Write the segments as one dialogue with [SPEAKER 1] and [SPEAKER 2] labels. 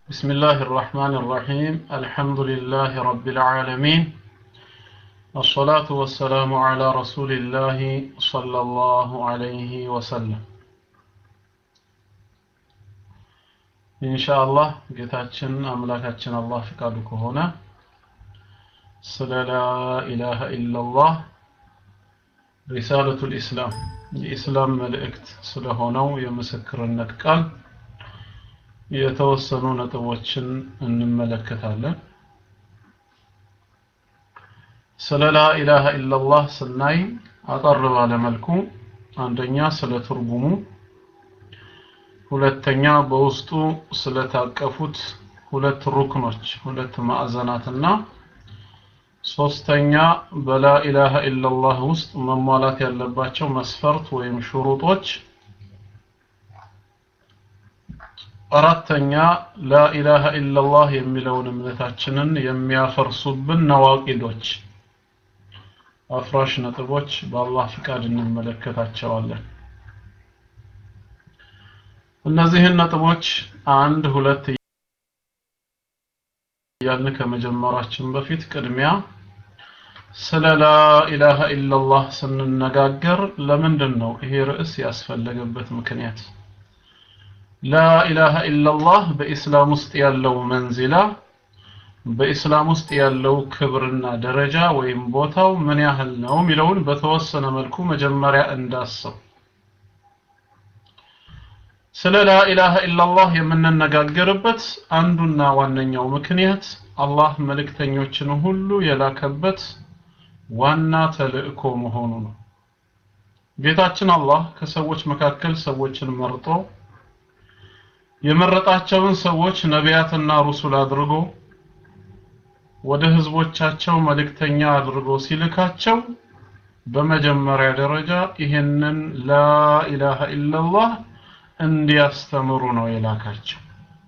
[SPEAKER 1] بسم الله الرحمن الرحيم الحمد لله رب العالمين الصلاة والسلام على رسول الله صلى الله عليه وسلم إن شاء الله ጌታችን አምላካችን አላህ ፍቃዱ ከሆነ ስለ ላ ኢላሃ ኢላላህ ሪሳለቱል ኢስላም የኢስላም መልእክት ስለሆነው የምስክርነት ቃል የተወሰኑ ነጥቦችን እንመለከታለን። ስለ ላ ኢላሃ ኢላላህ ስናይ አጠር ባለ መልኩ አንደኛ ስለ ትርጉሙ፣ ሁለተኛ በውስጡ ስለታቀፉት ሁለት ሩክኖች ሁለት ማዕዘናትና ሶስተኛ በላ ኢላሃ ኢላላህ ውስጥ መሟላት ያለባቸው መስፈርት ወይም ሽሩጦች አራተኛ ላኢላሃ ኢላላህ የሚለውን እምነታችንን የሚያፈርሱብን ነዋቂዶች አፍራሽ ነጥቦች በአላህ ፍቃድ እንመለከታቸዋለን። እነዚህን ነጥቦች አንድ ሁለት እያልን ከመጀመራችን በፊት ቅድሚያ ስለ ላኢላሃ ኢላላህ ስንነጋገር ለምንድን ነው ይሄ ርዕስ ያስፈለገበት ምክንያት? ላኢላሃ ኢላላህ በኢስላም ውስጥ ያለው መንዚላ በኢስላም ውስጥ ያለው ክብርና ደረጃ ወይም ቦታው ምን ያህል ነው የሚለውን በተወሰነ መልኩ መጀመሪያ እንዳሰው ስለ ላኢላሃ ኢላላህ የምንነጋገርበት አንዱና ዋነኛው ምክንያት አላህ መልእክተኞችን ሁሉ የላከበት ዋና ተልእኮ መሆኑ ነው። ጌታችን አላህ ከሰዎች መካከል ሰዎችን መርጦ የመረጣቸውን ሰዎች ነቢያትና ሩሱል አድርጎ ወደ ህዝቦቻቸው መልእክተኛ አድርጎ ሲልካቸው በመጀመሪያ ደረጃ ይህንን ላኢላሃ ኢላላህ እንዲያስተምሩ ነው የላካቸው።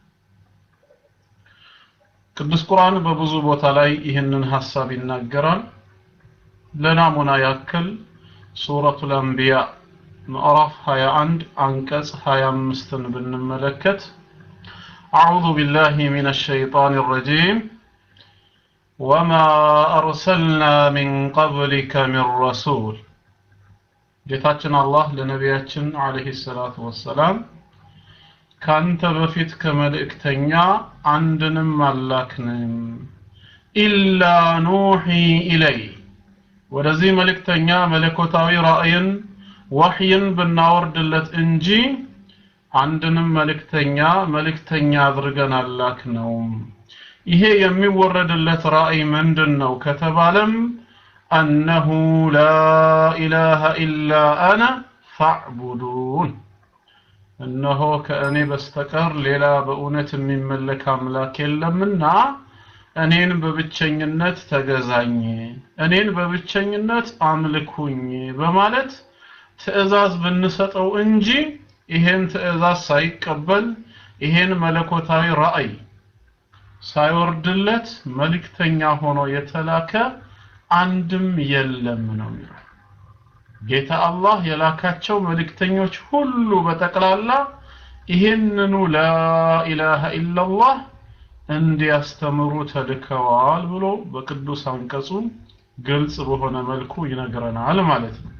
[SPEAKER 1] ቅዱስ ቁርአን በብዙ ቦታ ላይ ይህንን ሐሳብ ይናገራል። ለናሙና ያክል ሱረቱል አንቢያ ምዕራፍ 21 አንቀጽ 25ን ብንመለከት አዑዙ ቢላሂ ሚነ ሸይጣን ረጂም ወማ አርሰልና ሚን ቀብሊከ ሚን ረሱል ጌታችን አላህ ለነቢያችን አለይሂ ሰላቱ ወሰላም ካንተ በፊት ከመልእክተኛ አንድንም አላክንም ኢላ ኑሒ ኢለይ ወደዚህ መልእክተኛ መለኮታዊ ራእይን ወህይን ብናወርድለት እንጂ አንድንም መልእክተኛ መልእክተኛ አድርገን አላክነው። ይሄ የሚወረድለት ራእይ ምንድን ነው ከተባለም አነሁ ላ ኢላሃ ኢላ አነ ፋዕቡዱን፣ እነሆ ከእኔ በስተቀር ሌላ በእውነት የሚመለክ አምላክ የለምና እኔን በብቸኝነት ተገዛኝ፣ እኔን በብቸኝነት አምልኩኝ በማለት ትእዛዝ ብንሰጠው እንጂ ይሄን ትእዛዝ ሳይቀበል ይሄን መለኮታዊ ራእይ ሳይወርድለት መልእክተኛ ሆኖ የተላከ አንድም የለም ነው የሚለው። ጌታ አላህ የላካቸው መልእክተኞች ሁሉ በጠቅላላ ይሄንኑ ላኢላሃ ኢላላህ እንዲያስተምሩ ተልከዋል ብሎ በቅዱስ አንቀጹ ግልጽ በሆነ መልኩ ይነግረናል ማለት ነው።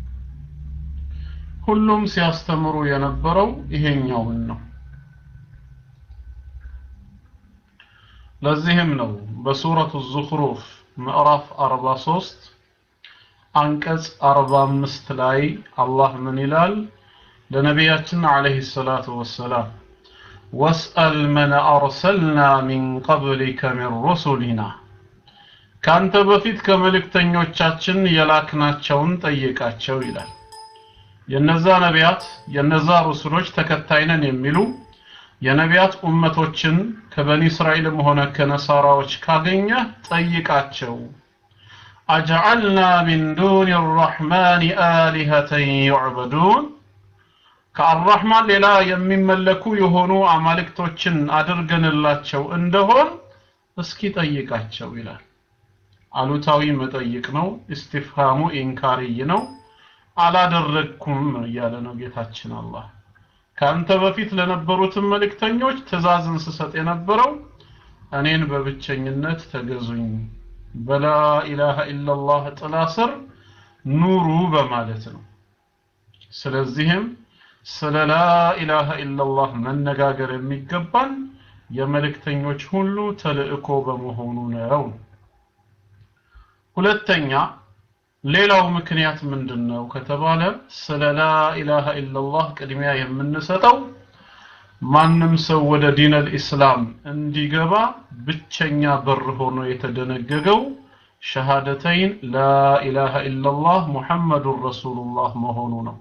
[SPEAKER 1] ሁሉም ሲያስተምሩ የነበረው ይሄኛውን ነው። ለዚህም ነው በሱረቱ ዙኽሩፍ ምዕራፍ 43 አንቀጽ 45 ላይ አላህ ምን ይላል? ለነቢያችን አለይሂ ሰላቱ ወሰላም ወስአል መን አርሰልና ሚን ቀብሊከ ሚን ሩሱሊና ካንተ በፊት ከመልእክተኞቻችን የላክናቸውን ጠይቃቸው ይላል። የነዛ ነቢያት የነዛ ሩሱሎች ተከታይ ነን የሚሉ የነቢያት ኡመቶችን ከበኒ እስራኤልም ሆነ ከነሳራዎች ካገኘ ጠይቃቸው። አጀዐልና ሚን ዱን አራሕማን አሊሀተን ዩዕበዱን ከአራሕማን ሌላ የሚመለኩ የሆኑ አማልክቶችን አድርገንላቸው እንደሆን እስኪ ጠይቃቸው ይላል። አሉታዊ መጠይቅ ነው። ኢስቲፍሃሙ ኢንካርይ ነው። አላደረግኩም እያለ ነው ጌታችን አላህ። ካንተ በፊት ለነበሩትም መልእክተኞች ትእዛዝን ስሰጥ የነበረው እኔን በብቸኝነት ተገዙኝ በላ ኢላሃ ኢላላህ ጥላ ስር ኑሩ በማለት ነው ስለዚህም ስለ ላ ኢላሃ ኢላላህ መነጋገር የሚገባን የመልእክተኞች ሁሉ ተልእኮ በመሆኑ ነው ሁለተኛ ሌላው ምክንያት ምንድነው ከተባለ ስለ ላ ኢላሃ ኢላላህ ቅድሚያ የምንሰጠው ማንም ሰው ወደ ዲን አልኢስላም እንዲገባ ብቸኛ በር ሆኖ የተደነገገው ሸሃደተይን ላ ኢላሃ ኢላላህ ሙሐመዱን ረሱሉላህ መሆኑ ነው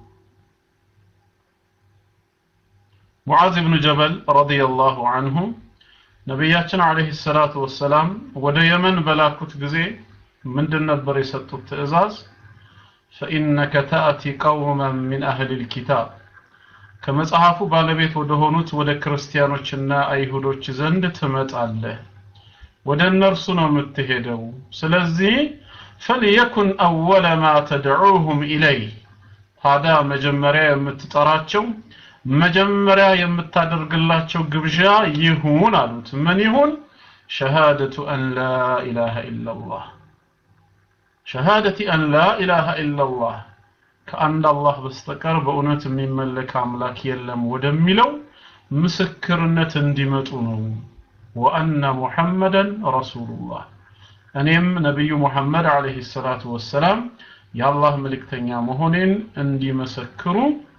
[SPEAKER 1] ሙዓዝ ብኑ ጀበል ረዲየላሁ አንሁ ነቢያችን አለይሂ ሰላቱ ወሰላም ወደ የመን በላኩት ጊዜ ምንድን ነበር የሰጡት ትእዛዝ ፈኢነከ ተአቲ ቀውመን ሚን አህሊ ልኪታብ ከመጽሐፉ ባለቤት ወደ ሆኑት ወደ ክርስቲያኖችና አይሁዶች ዘንድ ትመጣለህ ወደ እነርሱ ነው የምትሄደው ስለዚህ ፈልየኩን አወለ ማ ተድዑሁም ኢለይህ ታዲያ መጀመሪያ የምትጠራቸው መጀመሪያ የምታደርግላቸው ግብዣ ይሁን አሉት ምን ይሁን ሸሃደቱ አን ላ ኢላሃ ኢላላህ ሸሃደቲ አን ላ ኢላሃ ኢላላህ ከአንድ አላህ በስተቀር በእውነት የሚመለክ አምላክ የለም ወደሚለው ምስክርነት እንዲመጡ ነው ወአነ ሙሐመደን ረሱሉላህ እኔም ነቢዩ ሙሐመድ አለይሂ ሰላቱ ወሰላም የአላህ መልእክተኛ መሆኔን እንዲመሰክሩ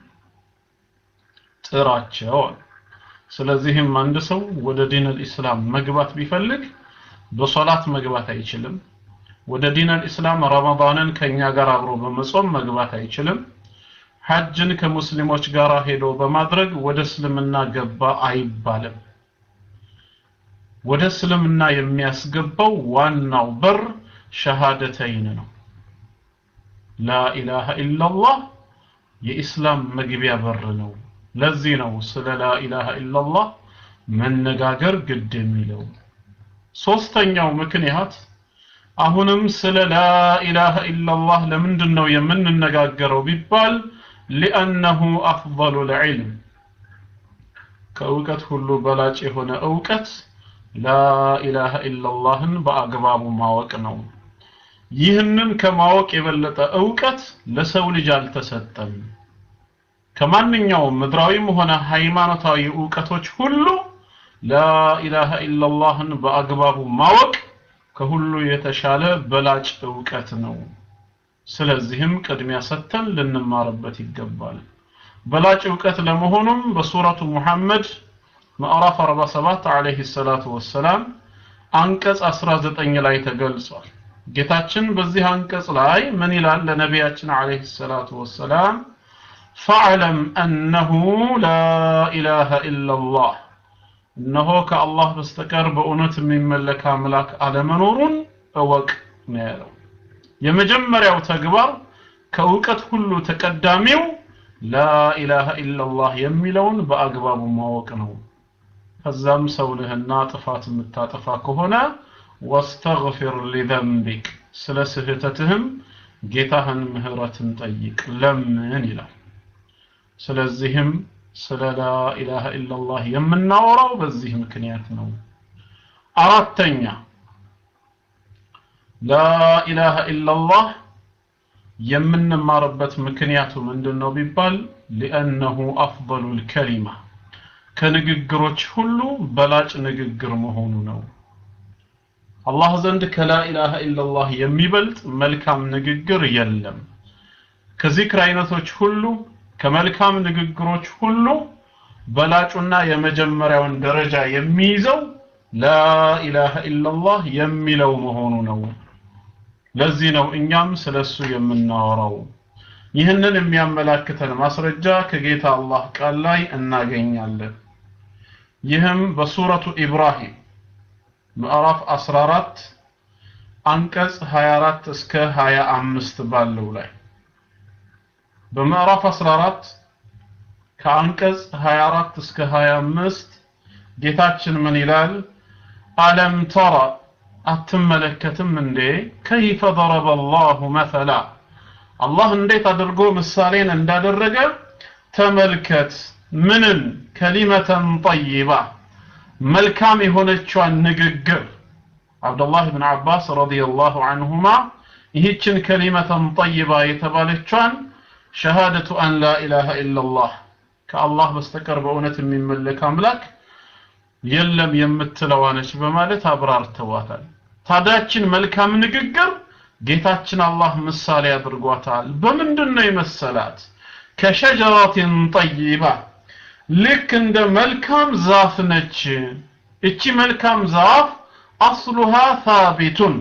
[SPEAKER 1] ጥራቸዋል ስለዚህም አንድ ሰው ወደ ዲን አልኢስላም መግባት ቢፈልግ በሶላት መግባት አይችልም ወደ ዲን አልኢስላም ረመዳንን ከኛ ጋር አብሮ በመጾም መግባት አይችልም ሐጅን ከሙስሊሞች ጋር ሄዶ በማድረግ ወደ እስልምና ገባ አይባልም ወደ እስልምና የሚያስገባው ዋናው በር ሸሃደተይን ነው ላ ኢላሃ ኢላላህ የኢስላም መግቢያ በር ነው ለዚህ ነው ስለ ላ ኢላሃ ኢላላህ መነጋገር ግድ የሚለው ሶስተኛው ምክንያት አሁንም ስለ ላ ኢላሃ ኢላላህ ለምንድን ነው የምንነጋገረው ቢባል ሊአነሁ አፍضሉ ልዕልም ከእውቀት ሁሉ በላጭ የሆነ እውቀት ላ ኢላሃ ኢላላህን በአግባቡ ማወቅ ነው ይህንን ከማወቅ የበለጠ እውቀት ለሰው ልጅ አልተሰጠም ከማንኛውም ምድራዊም ሆነ ሃይማኖታዊ እውቀቶች ሁሉ ላኢላሃ ኢላላህን በአግባቡ ማወቅ ከሁሉ የተሻለ በላጭ እውቀት ነው ስለዚህም ቅድሚያ ሰጥተን ልንማርበት ይገባል በላጭ እውቀት ለመሆኑም በሱረቱ ሙሐመድ ምዕራፍ 47 አለይሂ ሰላቱ ወሰላም አንቀጽ 19 ላይ ተገልጿል ጌታችን በዚህ አንቀጽ ላይ ምን ይላል ለነቢያችን አለይሂ ሰላቱ ወሰላም ፈዕለም አነሁ ላ ኢላሃ ኢላላህ እነሆ ከአላህ በስተቀር በእውነት የሚመለክ አምላክ አለመኖሩን እወቅ ነው ያለው የመጀመሪያው ተግባር ከእውቀት ሁሉ ተቀዳሚው ላኢላሃ ኢላላህ የሚለውን በአግባቡ ማወቅ ነው ከዛም ሰው ነህና ጥፋት የምታጠፋ ከሆነ ወስተግፊር ሊዘንቢክ ስለ ስህተትህም ጌታህን ምህረትን ጠይቅ ለምን ይላል ስለዚህም ስለ ላኢላሃ ኢላላህ የምናወራው በዚህ ምክንያት ነው አራተኛ ላኢላሃ ኢላላህ የምንማርበት ምክንያቱ ምንድን ነው ቢባል ሊአነሁ አፍضሉ ልከሊማ ከንግግሮች ሁሉ በላጭ ንግግር መሆኑ ነው አላህ ዘንድ ከላኢላሃ ኢላላህ የሚበልጥ መልካም ንግግር የለም ከዚክር አይነቶች ሁሉ ከመልካም ንግግሮች ሁሉ በላጩና የመጀመሪያውን ደረጃ የሚይዘው ላኢላሃ ኢላላህ የሚለው መሆኑ ነው ለዚህ ነው እኛም ስለሱ የምናወራው ይህንን የሚያመላክተን ማስረጃ ከጌታ አላህ ቃል ላይ እናገኛለን ይህም በሱረቱ ኢብራሂም ምዕራፍ 14 አንቀጽ 24 እስከ 25 ባለው ላይ በምዕራፍ 14 ከአንቀጽ 24 እስከ 25 ጌታችን ምን ይላል አለም ተራ አትመለከትም እንዴ ከይፈ ضرب الله مثلا አላህ እንዴት አድርጎ ምሳሌን እንዳደረገ ተመልከት ምንን ከሊመተን ጠይባ መልካም የሆነቿን ንግግር አብዱላህ ብን አባስ ረዲየላሁ አንሁማ ይህችን ከሊመተን ጠይባ የተባለቿን ሸሃደቱ አን ላ ኢላሃ ኢላላህ ከአላህ በስተቀር በእውነት የሚመለክ አምላክ የለም የምትለዋ ነች በማለት አብራርተዋታል። ታዲያችን መልካም ንግግር ጌታችን አላህ ምሳሌ አድርጓታል። በምንድን ነው የመሰላት? ከሸጀራቲን ጠይባ ልክ እንደ መልካም ዛፍ ነች። እቺ መልካም ዛፍ አስሉሃ ታቢቱን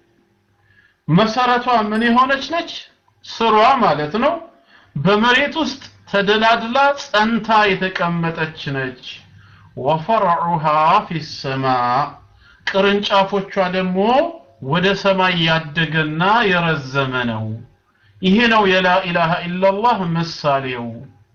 [SPEAKER 1] መሰረቷ ምን የሆነች ነች? ስሯ ማለት ነው በመሬት ውስጥ ተደላድላ ጸንታ የተቀመጠች ነች። ወፈርዑሃ ፊሰማ ቅርንጫፎቿ ደግሞ ወደ ሰማይ ያደገና የረዘመ ነው። ይሄ ነው የላ ኢላሃ ኢላላህ ምሳሌው።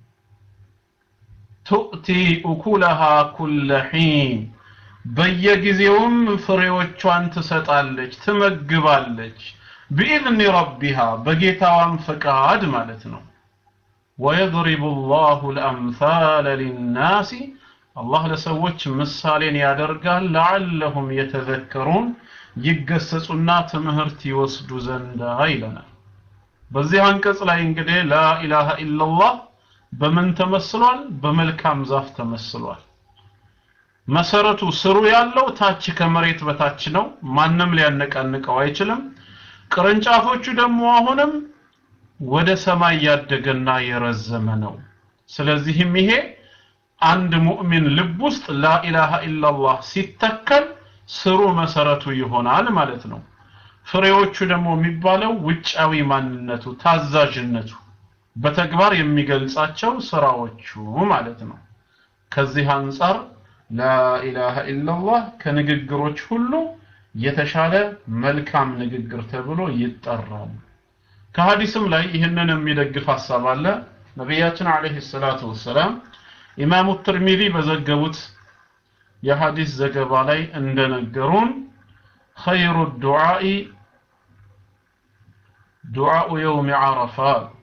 [SPEAKER 1] ቱእቲ ኡኩለሃ ኩለ ሒን በየጊዜውም ፍሬዎቿን ትሰጣለች፣ ትመግባለች። ቢኢዝኒ ረቢሃ በጌታዋም ፈቃድ ማለት ነው። ወየድሪቡ ላሁ ልአምሳለ ሊናሲ አላህ ለሰዎች ምሳሌን ያደርጋል ለዓለሁም የተዘከሩን ይገሰጹና ትምህርት ይወስዱ ዘንዳ ይለናል። በዚህ አንቀጽ ላይ እንግዲህ ላኢላሃ ኢላላህ በምን ተመስሏል? በመልካም ዛፍ ተመስሏል። መሰረቱ ስሩ ያለው ታች ከመሬት በታች ነው። ማንም ሊያነቃንቀው አይችልም። ቅርንጫፎቹ ደግሞ አሁንም ወደ ሰማይ ያደገና የረዘመ ነው። ስለዚህም ይሄ አንድ ሙእሚን ልብ ውስጥ ላኢላሃ ኢላላህ ሲተከል ስሩ መሰረቱ ይሆናል ማለት ነው። ፍሬዎቹ ደግሞ የሚባለው ውጫዊ ማንነቱ፣ ታዛዥነቱ፣ በተግባር የሚገልጻቸው ስራዎቹ ማለት ነው። ከዚህ አንጻር ላኢላሃ ኢላላህ ከንግግሮች ሁሉ የተሻለ መልካም ንግግር ተብሎ ይጠራል። ከሐዲስም ላይ ይህንን የሚደግፍ ሐሳብ አለ። ነቢያችን አለይሂ ሰላቱ ወሰላም ኢማሙ ትርሚዚ በዘገቡት የሐዲስ ዘገባ ላይ እንደነገሩን ኸይሩ ዱዓኢ ዱዓኡ የውም ዓረፋ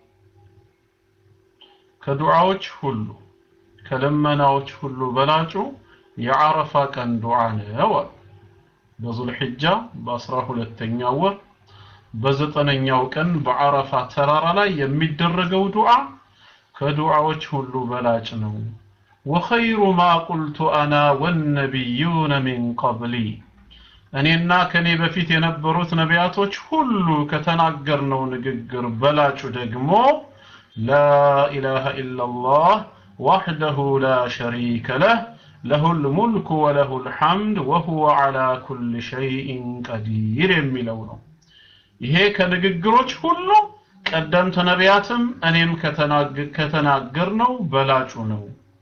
[SPEAKER 1] ከዱዓዎች ሁሉ ከልመናዎች ሁሉ በላጩ የዓረፋ ቀን ዱዓ ነው አሉ። በዙልሕጃ በአስራ ሁለተኛው ወር በዘጠነኛው ቀን በዓረፋ ተራራ ላይ የሚደረገው ዱዓ ከዱዓዎች ሁሉ በላጭ ነው። ወኸይሩ ማ ቁልቱ አና ወነቢዩነ ሚን ቀብሊ እኔና ከኔ በፊት የነበሩት ነቢያቶች ሁሉ ከተናገርነው ንግግር በላጩ ደግሞ ላኢላሃ ኢላላህ ዋሕደሁ ላ ሸሪከ ለህ ለሁል ሙልኩ ወለሁል ሐምድ ወሁወ ዐላ ኩል ሸይኢን ቀዲር የሚለው ነው። ይሄ ከንግግሮች ሁሉ ቀደምት ነቢያትም እኔም ከተናገርነው በላጩ ነው።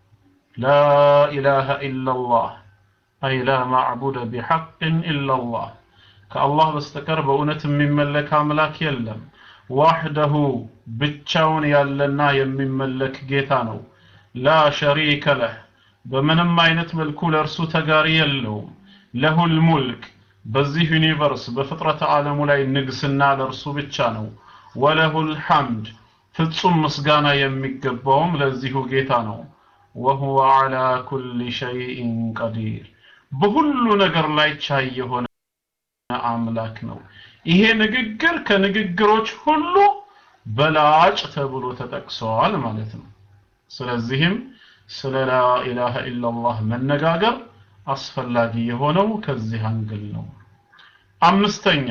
[SPEAKER 1] ላኢላሃ ኢላላህ አይ ላ ማዕቡደ ቢሐቅን ኢላላህ ከአላህ በስተቀር በእውነት የሚመለክ አምላክ የለም። ዋሕደሁ ብቻውን ያለና የሚመለክ ጌታ ነው። ላ ሸሪከ ለህ በምንም አይነት መልኩ ለእርሱ ተጋሪ የለውም። ለሁል ሙልክ በዚህ ዩኒቨርስ በፍጥረተ ዓለሙ ላይ ንግስና ለእርሱ ብቻ ነው። ወለሁል ሐምድ ፍጹም ምስጋና የሚገባውም ለዚሁ ጌታ ነው። ወሁወ ዐላ ኩሊ ሸይኢን ቀዲር በሁሉ ነገር ላይ ቻይ የሆነ አምላክ ነው። ይሄ ንግግር ከንግግሮች ሁሉ በላጭ ተብሎ ተጠቅሰዋል ማለት ነው። ስለዚህም ስለ ላኢላሃ ኢላላህ መነጋገር አስፈላጊ የሆነው ከዚህ አንግል ነው። አምስተኛ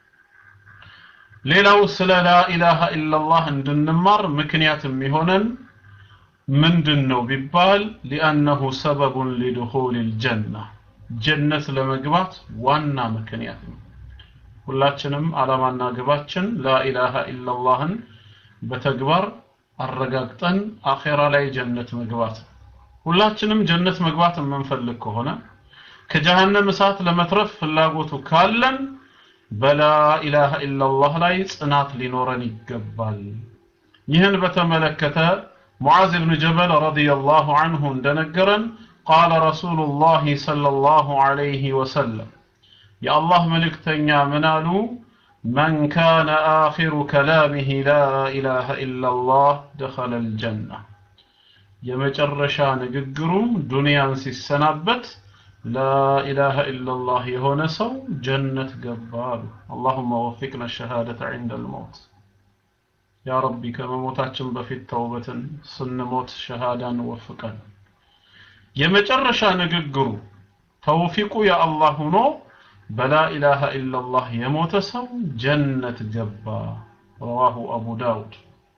[SPEAKER 1] ሌላው ስለ ላኢላሃ ኢላላህ እንድንማር ምክንያት የሚሆነን ምንድን ነው ቢባል ሊአነሁ ሰበቡን ሊድኹሊል ጀና ጀነት ለመግባት ዋና ምክንያት ነው። ሁላችንም ዓላማና ግባችን ላኢላሃ ኢላላህን በተግባር አረጋግጠን አኼራ ላይ ጀነት መግባት ነው። ሁላችንም ጀነት መግባት የምንፈልግ ከሆነ ከጀሃነም እሳት ለመትረፍ ፍላጎቱ ካለን በላኢላሃ ኢላላህ ላይ ጽናት ሊኖረን ይገባል። ይህን በተመለከተ ሙዓዝ ብን ጀበል ረዲየላሁ ዐንሁ እንደነገረን ቃለ ረሱሉላሂ ሰለላሁ ዐለይሂ ወሰለም የአላህ መልእክተኛ ምን አሉ? መን ካነ አኺሩ ከላሚሂ ላ ኢላሃ ኢላላህ ደኸለል ጀና የመጨረሻ ንግግሩም ዱንያን ሲሰናበት ላኢላሃ ኢላላህ የሆነ ሰው ጀነት ገባ አሉ። አላሁመ ወፊቅና ሸሃደተ ዒንደል መውት። ያ ረቢ ከመሞታችን በፊት ተውበትን ስንሞት ሸሃዳን ወፍቀን። የመጨረሻ ንግግሩ ተውፊቁ የአላህ ሆኖ በላኢላሃ ኢላላህ የሞተ ሰው ጀነት ገባ። ረዋሁ አቡ ዳውድ።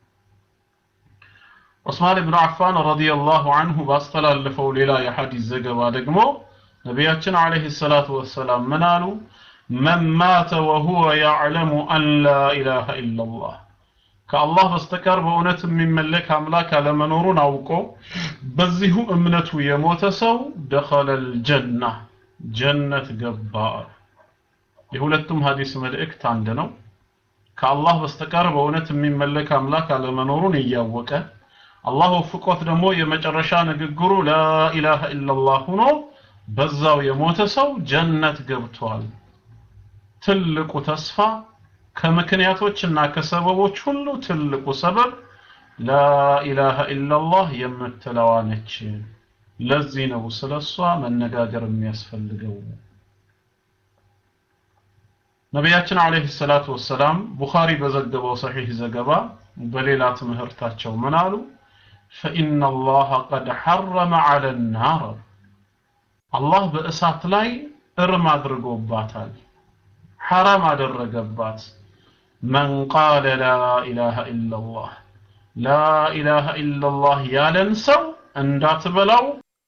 [SPEAKER 1] ዑስማን ብን አፋን ረዲየላሁ አንሁ ባስተላለፈው ሌላ የሐዲስ ዘገባ ደግሞ ነቢያችን ዓለይሂ ሰላቱ ወሰላም ምን አሉ? መን ማተ ወሁወ ያዕለሙ አን ላ ኢላሃ ኢላላህ ከአላህ በስተቀር በእውነት የሚመለክ አምላክ አለመኖሩን አውቆ በዚሁ እምነቱ የሞተ ሰው ደኸለል ጀና ጀነት ገባ። የሁለቱም ሀዲስ መልእክት አንድ ነው። ከአላህ በስተቀር በእውነት የሚመለክ አምላክ አለመኖሩን እያወቀ አላህ ወፍቆት ደግሞ የመጨረሻ ንግግሩ ላኢላሃ ኢላላህ ሆኖ በዛው የሞተ ሰው ጀነት ገብቷል። ትልቁ ተስፋ ከምክንያቶችና ከሰበቦች ሁሉ ትልቁ ሰበብ ላኢላሃ ኢላላህ የምትለዋ ነች። ለዚህ ነው ስለሷ መነጋገር የሚያስፈልገው። ነቢያችን አለይሂ ሰላቱ ወሰላም ቡኻሪ በዘገበው ሰሒህ ዘገባ በሌላ ትምህርታቸው ምን አሉ? ፈኢነ አላህ ቀድ ሐረመ ዐለ ናር አላህ በእሳት ላይ እርም አድርጎባታል፣ ሐራም አደረገባት። መን ቃለ ላ ኢላሃ ኢላላህ ላ ኢላሃ ኢላላህ ያለን ሰው እንዳትበላው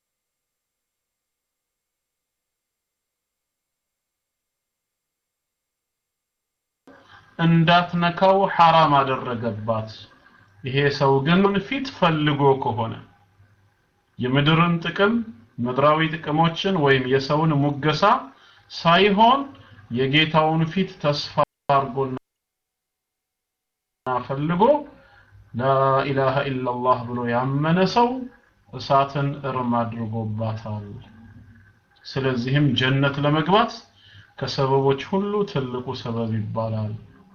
[SPEAKER 1] እንዳትነካው ሐራም አደረገባት። ይሄ ሰው ግን ፊት ፈልጎ ከሆነ የምድርን ጥቅም ምድራዊ ጥቅሞችን ወይም የሰውን ሙገሳ ሳይሆን የጌታውን ፊት ተስፋ አድርጎና ፈልጎ ላኢላሃ ኢላላህ ብሎ ያመነ ሰው እሳትን እርም አድርጎባታል። ስለዚህም ጀነት ለመግባት ከሰበቦች ሁሉ ትልቁ ሰበብ ይባላል።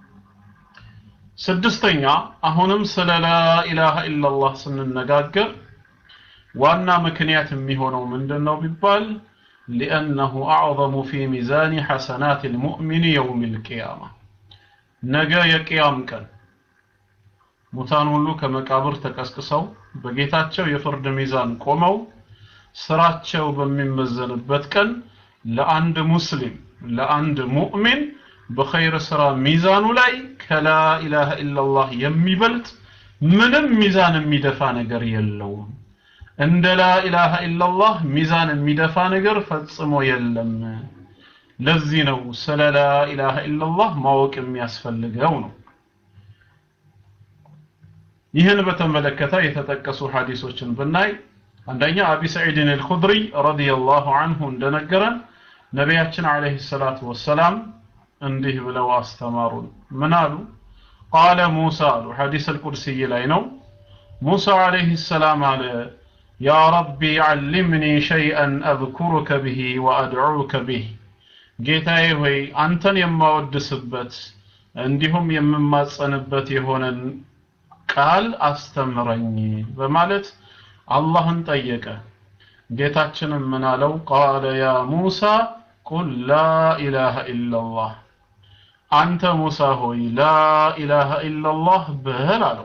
[SPEAKER 1] ስድስተኛ አሁንም ስለ ላኢላሃ ኢላላህ ስንነጋገር ዋና ምክንያት የሚሆነው ምንድን ነው ቢባል ሊአነሁ አዕظሙ ፊ ሚዛኒ ሐሰናት ልሙእሚን የውም ልቅያማ ነገ የቅያም ቀን ሙታን ሁሉ ከመቃብር ተቀስቅሰው በጌታቸው የፍርድ ሚዛን ቆመው ስራቸው በሚመዘንበት ቀን ለአንድ ሙስሊም ለአንድ ሙእሚን በኸይር ስራ ሚዛኑ ላይ ከላ ኢላሃ ኢላላህ የሚበልጥ ምንም ሚዛን የሚደፋ ነገር የለውም። እንደ ላ ኢላሃ ኢላላህ ሚዛን የሚደፋ ነገር ፈጽሞ የለም። ለዚህ ነው ስለ ላ ኢላሃ ኢላላህ ማወቅ የሚያስፈልገው ነው። ይህን በተመለከተ የተጠቀሱ ሐዲሶችን ብናይ አንደኛ አቢ ሰዒድን አልኹድሪ ረዲየላሁ አንሁ እንደነገረን ነቢያችን አለይሂ ሰላቱ ወሰላም እንዲህ ብለው አስተማሩን። ምን አሉ? ቃለ ሙሳ አሉ። ሐዲስ አልቁድሲይ ላይ ነው። ሙሳ አለይሂ ሰላም አለ ያ ረቢ ዓልምኒ ሸይአን አዝኩሩከ ብሂ ወአድዑከ ብህ ጌታዬ ሆይ አንተን የማወድስበት እንዲሁም የምማጸንበት የሆነን ቃል አስተምረኝ በማለት አላህን ጠየቀ። ጌታችንም ምን አለው? ቃለ ያ ሙሳ ቁል ላ ኢላሃ ኢላላህ አንተ ሙሳ ሆይ ላ ኢላሃ ኢላላህ በል አለው።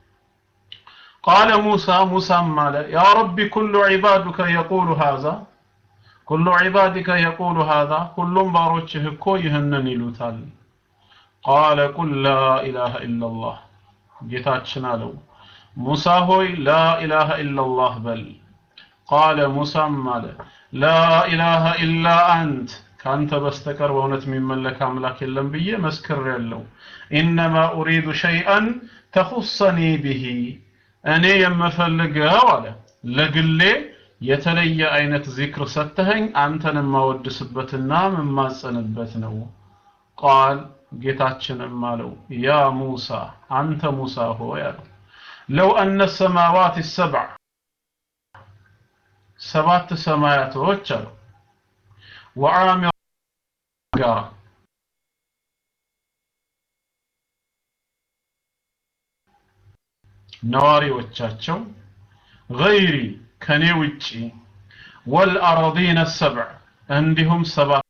[SPEAKER 1] ቃለ ሙሳ ሙሳም አለ ያ ረቢ ኩሉ ዒባዱከ የቁሉ ሃዛ ኩሉ ዒባዲከ የቁሉ ሃዛ ሁሉም ባሮችህ እኮ ይህንን ይሉታል። ቃለ ቁል ላ ኢላሃ ኢላላህ ጌታችን አለው ሙሳ ሆይ ላ ኢላሃ ኢላላህ በል ቃለ ሙሳም አለ ላ ኢላሃ ኢላ አንት ካንተ በስተቀር በእውነት የሚመለክ አምላክ የለም ብዬ መስክሬያለሁ። ኢነማ ኡሪዱ ሸይአን ተኹሰኒ ቢሂ እኔ የምፈልገው አለ ለግሌ የተለየ አይነት ዚክር ሰተኸኝ አንተን የማወድስበትና የማጸንበት ነው። ቃል ጌታችንም አለው ያ ሙሳ አንተ ሙሳ ሆይ አለው ለው አነ ሰማዋት ሰብዕ ሰባት ሰማያቶች አሉ ወዓሚር ጋራ ነዋሪዎቻቸው ገይሪ ከኔ ውጪ ወልአረዲነ ሰብዕ እንዲሁም ሰባት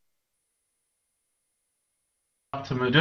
[SPEAKER 1] ምድር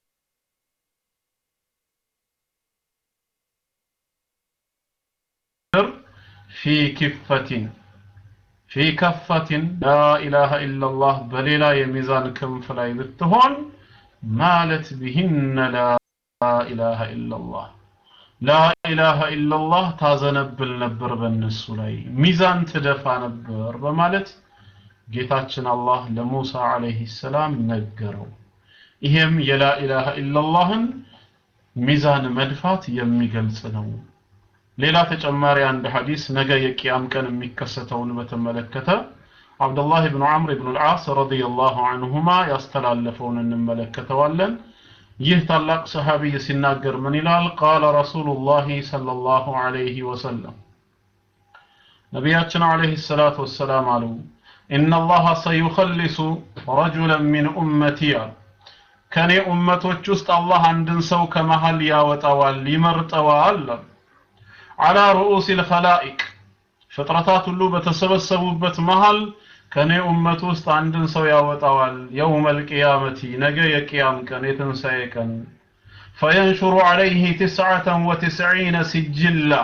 [SPEAKER 1] ፊ ክፈቲን ፊ ከፈቲን ላኢላሃ ኢላላህ በሌላ የሚዛን ክንፍ ላይ ብትሆን ማለት ቢህነ ላኢላሃ ኢላላህ ላኢላሃ ኢላላህ ታዘነብል ነበር በእነሱ ላይ ሚዛን ትደፋ ነበር በማለት ጌታችን አላህ ለሙሳ አለይሂ ሰላም ነገረው ይሄም የላኢላሃ ኢላላህን ሚዛን መድፋት የሚገልጽ ነው ሌላ ተጨማሪ አንድ ሐዲስ ነገ የቂያም ቀን የሚከሰተውን በተመለከተ አብዱላህ ብኑ ዐምር ብኑ ልዓስ ረዲየላሁ ዐንሁማ ያስተላለፈውን እንመለከተዋለን ይህ ታላቅ ሰሃቢይ ሲናገር ምን ይላል ቃለ ረሱሉላህ ሰለላሁ ዐለይሂ ወሰለም ነቢያችን ዐለይሂ ሰላቱ ወሰላም አሉ ኢነላሃ ሰዩኸልሱ ረጁለን ሚን ኡመቲ አሉ ከኔ ኡመቶች ውስጥ አላህ አንድን ሰው ከመሃል ያወጣዋል ይመርጠዋል አላ ሩኡስ ልኸላኢቅ ፍጥረታት ሁሉ በተሰበሰቡበት መሃል ከኔ ኡመት ውስጥ አንድን ሰው ያወጣዋል የውም አልቅያመቲ ነገ የቅያም ቀን የትንሣኤ ቀን ፈየንሹሩ ዐለይህ ትስዓተን ወትስዒነ ሲጅላ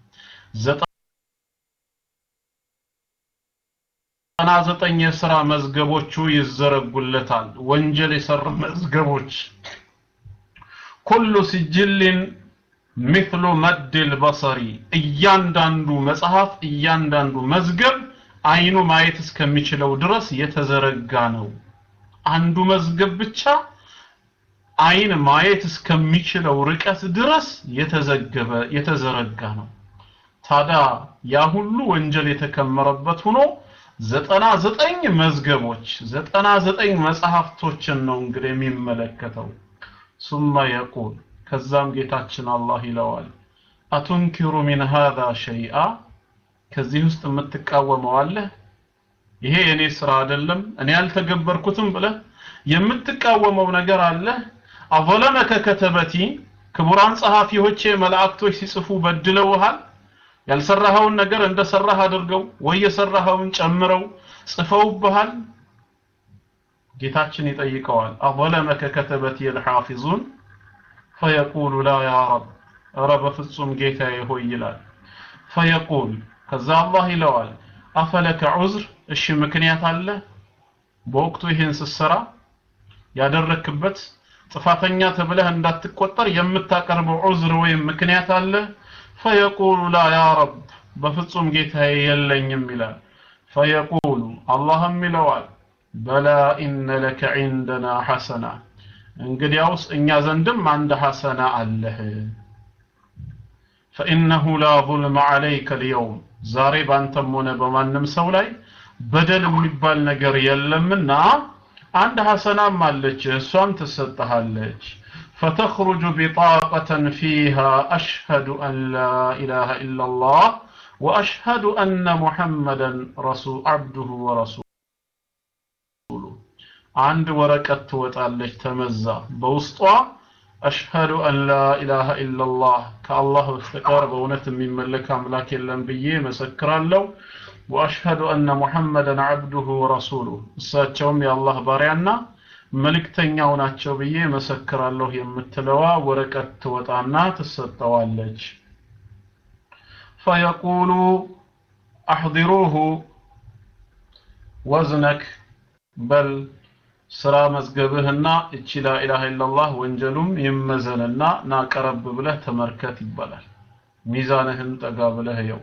[SPEAKER 1] ዘጠና ዘጠኝ የሥራ መዝገቦቹ ይዘረጉለታል ወንጀል የሰሩ መዝገቦች ኩሉ ሲጅልን ሚስሉ መድል በሰሪ እያንዳንዱ መጽሐፍ እያንዳንዱ መዝገብ አይኑ ማየት እስከሚችለው ድረስ የተዘረጋ ነው አንዱ መዝገብ ብቻ አይን ማየት እስከሚችለው ርቀት ድረስ የተዘገበ የተዘረጋ ነው ታዲያ ያ ሁሉ ወንጀል የተከመረበት ሆኖ ዘጠና ዘጠኝ መዝገቦች ዘጠና ዘጠኝ መጽሐፍቶችን ነው እንግዲህ የሚመለከተው ሱመ የቁል ከዛም ጌታችን አላህ ይለዋል አቱንኪሩ ሚን ሃዛ ሸይአ ከዚህ ውስጥ የምትቃወመው አለ ይሄ የኔ ስራ አይደለም እኔ ያልተገበርኩትም ብለህ የምትቃወመው ነገር አለ አظለመከ ከተበቲ ክቡራን ጸሐፊዎቼ መላእክቶች ሲጽፉ በድለውሃል ያልሰራኸውን ነገር እንደሰራህ አድርገው ወይ የሰራኸውን ጨምረው ጽፈውብሃል ጌታችን ይጠይቀዋል አظለመከ ከተበቲ الحافظون فيقول لا يا رب ኧረ በፍጹም ጌታዬ ሆይ ይላል ፈየቁል ከዛ አላህ ይለዋል አፈለከ ዑዝር እሺ ምክንያት አለ በወቅቱ ይህን ስትሰራ ያደረክበት ጥፋተኛ ተብለህ እንዳትቆጠር የምታቀርበው ዑዝር ወይም ምክንያት አለ ፈየቁሉ ላ ያ ረብ በፍጹም ጌታዬ የለኝም ይላል ፈየቁሉ አላህም ይለዋል በላ ኢነ ለከ ዒንደና ሐሰና እንግዲያውስ እኛ ዘንድም አንድ ሐሰና አለህ ፈኢነሁ ላ ظልመ ዐለይከ ልየውም ዛሬ ባንተም ሆነ በማንም ሰው ላይ በደል የሚባል ነገር የለምና አንድ ሐሰናም አለች እሷም ትሰጠሃለች فتخرج بطاقة فيها أشهد أن لا إله إلا الله وأشهد أن محمدا رسول عبده ورسوله عند ورقة توتالج تمزا بوسطها أشهد أن لا إله إلا الله كالله استقار بونت من ملك أملاك الأنبياء مسكر له وأشهد أن محمدا عبده ورسوله ساتشوم يا الله باريانا መልእክተኛው ናቸው ብዬ መሰክራለሁ የምትለዋ ወረቀት ትወጣና ትሰጠዋለች ፈየቁሉ አሕضሩሁ ወዝነክ በል ስራ መዝገብህና እቺ ላኢላሃ ኢላላህ ወንጀሉም ይመዘንና ና ቀረብ ብለህ ተመልከት ይባላል ሚዛንህን ጠጋ ብለህ የው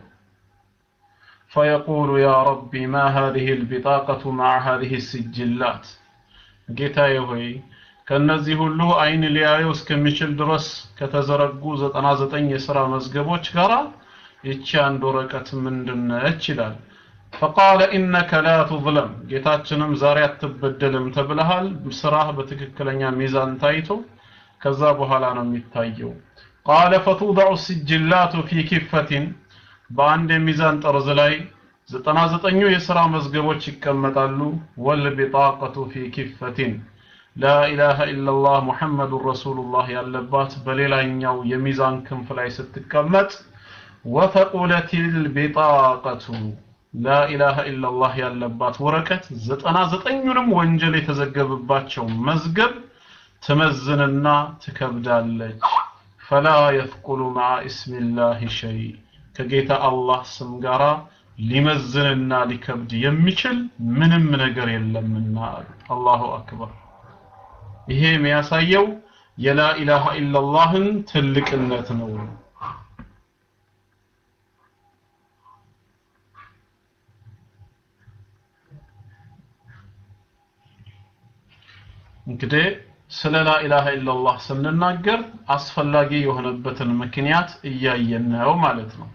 [SPEAKER 1] فيقول يا ربي ما هذه البطاقة مع هذه السجلات ጌታዬ ሆይ ከነዚህ ሁሉ አይን ሊያየው እስከሚችል ድረስ ከተዘረጉ 99 የሥራ መዝገቦች ጋር ይቺ አንድ ወረቀት ምንድነች ይላል فقال انك لا تظلم ጌታችንም ዛሬ አትበደልም ተብለሃል ስራህ በትክክለኛ ሚዛን ታይቶ ከዛ በኋላ ነው የሚታየው قال فتوضع السجلات في كفة በአንድ የሚዛን ጠርዝ ላይ ዘጠና ዘጠኙ የሥራ መዝገቦች ይቀመጣሉ ወልቢጣቀቱ ፊ ኪፈቲን ላኢላሃ ኢላላህ ሙሐመዱን ረሱሉላህ ያለባት በሌላኛው የሚዛን ክንፍ ላይ ስትቀመጥ ወተቁለት ልቢጣቀቱ ላኢላሃ ኢላላህ ያለባት ወረቀት ዘጠና ዘጠኙንም ወንጀል የተዘገበባቸው መዝገብ ትመዝንና ትከብዳለች ፈላ የፍቁሉ መዓ እስሚላህ ሸይ ከጌታ አላህ ስም ጋራ ሊመዝንና ሊከብድ የሚችል ምንም ነገር የለምና አላሁ አክበር ይሄ የሚያሳየው የላ ኢላሃ ኢላላህን ትልቅነት ነው እንግዲህ ስለ ላ ኢላሃ ኢላላህ ስንናገር አስፈላጊ የሆነበትን ምክንያት እያየን ነው ማለት ነው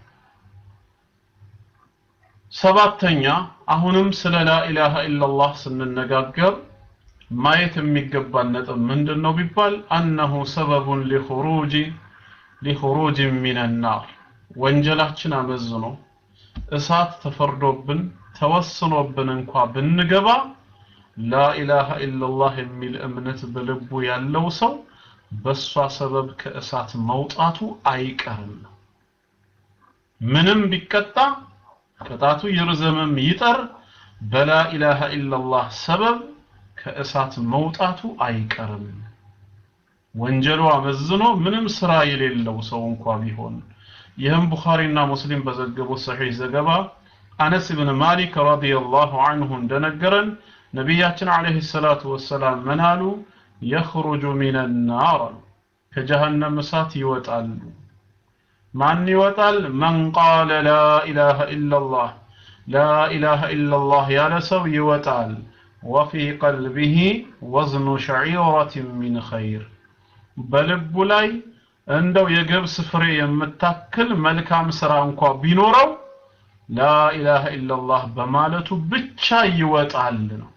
[SPEAKER 1] ሰባተኛ አሁንም ስለ ላ ኢላሃ ኢላላህ ስንነጋገር ማየት የሚገባን ነጥብ ምንድን ነው ቢባል አነሁ ሰበቡን ሊኹሩጅ ሊኹሩጅ ሚን ናር ወንጀላችን አመዝኖ እሳት ተፈርዶብን ተወስኖብን እንኳ ብንገባ ላኢላሃ ኢላላህ የሚል እምነት በልቡ ያለው ሰው በሷ ሰበብ ከእሳት መውጣቱ አይቀርም ምንም ቢቀጣ ቅጣቱ ይርዘምም ይጠር በላኢላሃ ኢላላህ ሰበብ ከእሳት መውጣቱ አይቀርም ወንጀሉ አመዝኖ ምንም ስራ የሌለው ሰው እንኳ ቢሆን ይህም ቡኻሪና ሙስሊም በዘገቡት ሰሒህ ዘገባ አነስ ብን ማሊክ ረዲየላሁ አንሁ እንደነገረን ነቢያችን አለይሂ ሰላቱ ወሰላም ምን አሉ የኽሩጁ ሚን ናር አሉ ከጀሃነም እሳት ይወጣሉ ማን ይወጣል መን ቃለ ላ ኢላሃ ኢላላህ ላ ኢላሃ ኢላላህ ያለ ሰው ይወጣል ወፊ ቀልቢሂ ወዝኑ ሸዒረትን ሚን ኸይር በልቡ ላይ እንደው የገብስ ፍሬ የምታክል መልካም ስራ እንኳ ቢኖረው ላ ኢላሃ ኢላላህ በማለቱ ብቻ ይወጣል ነው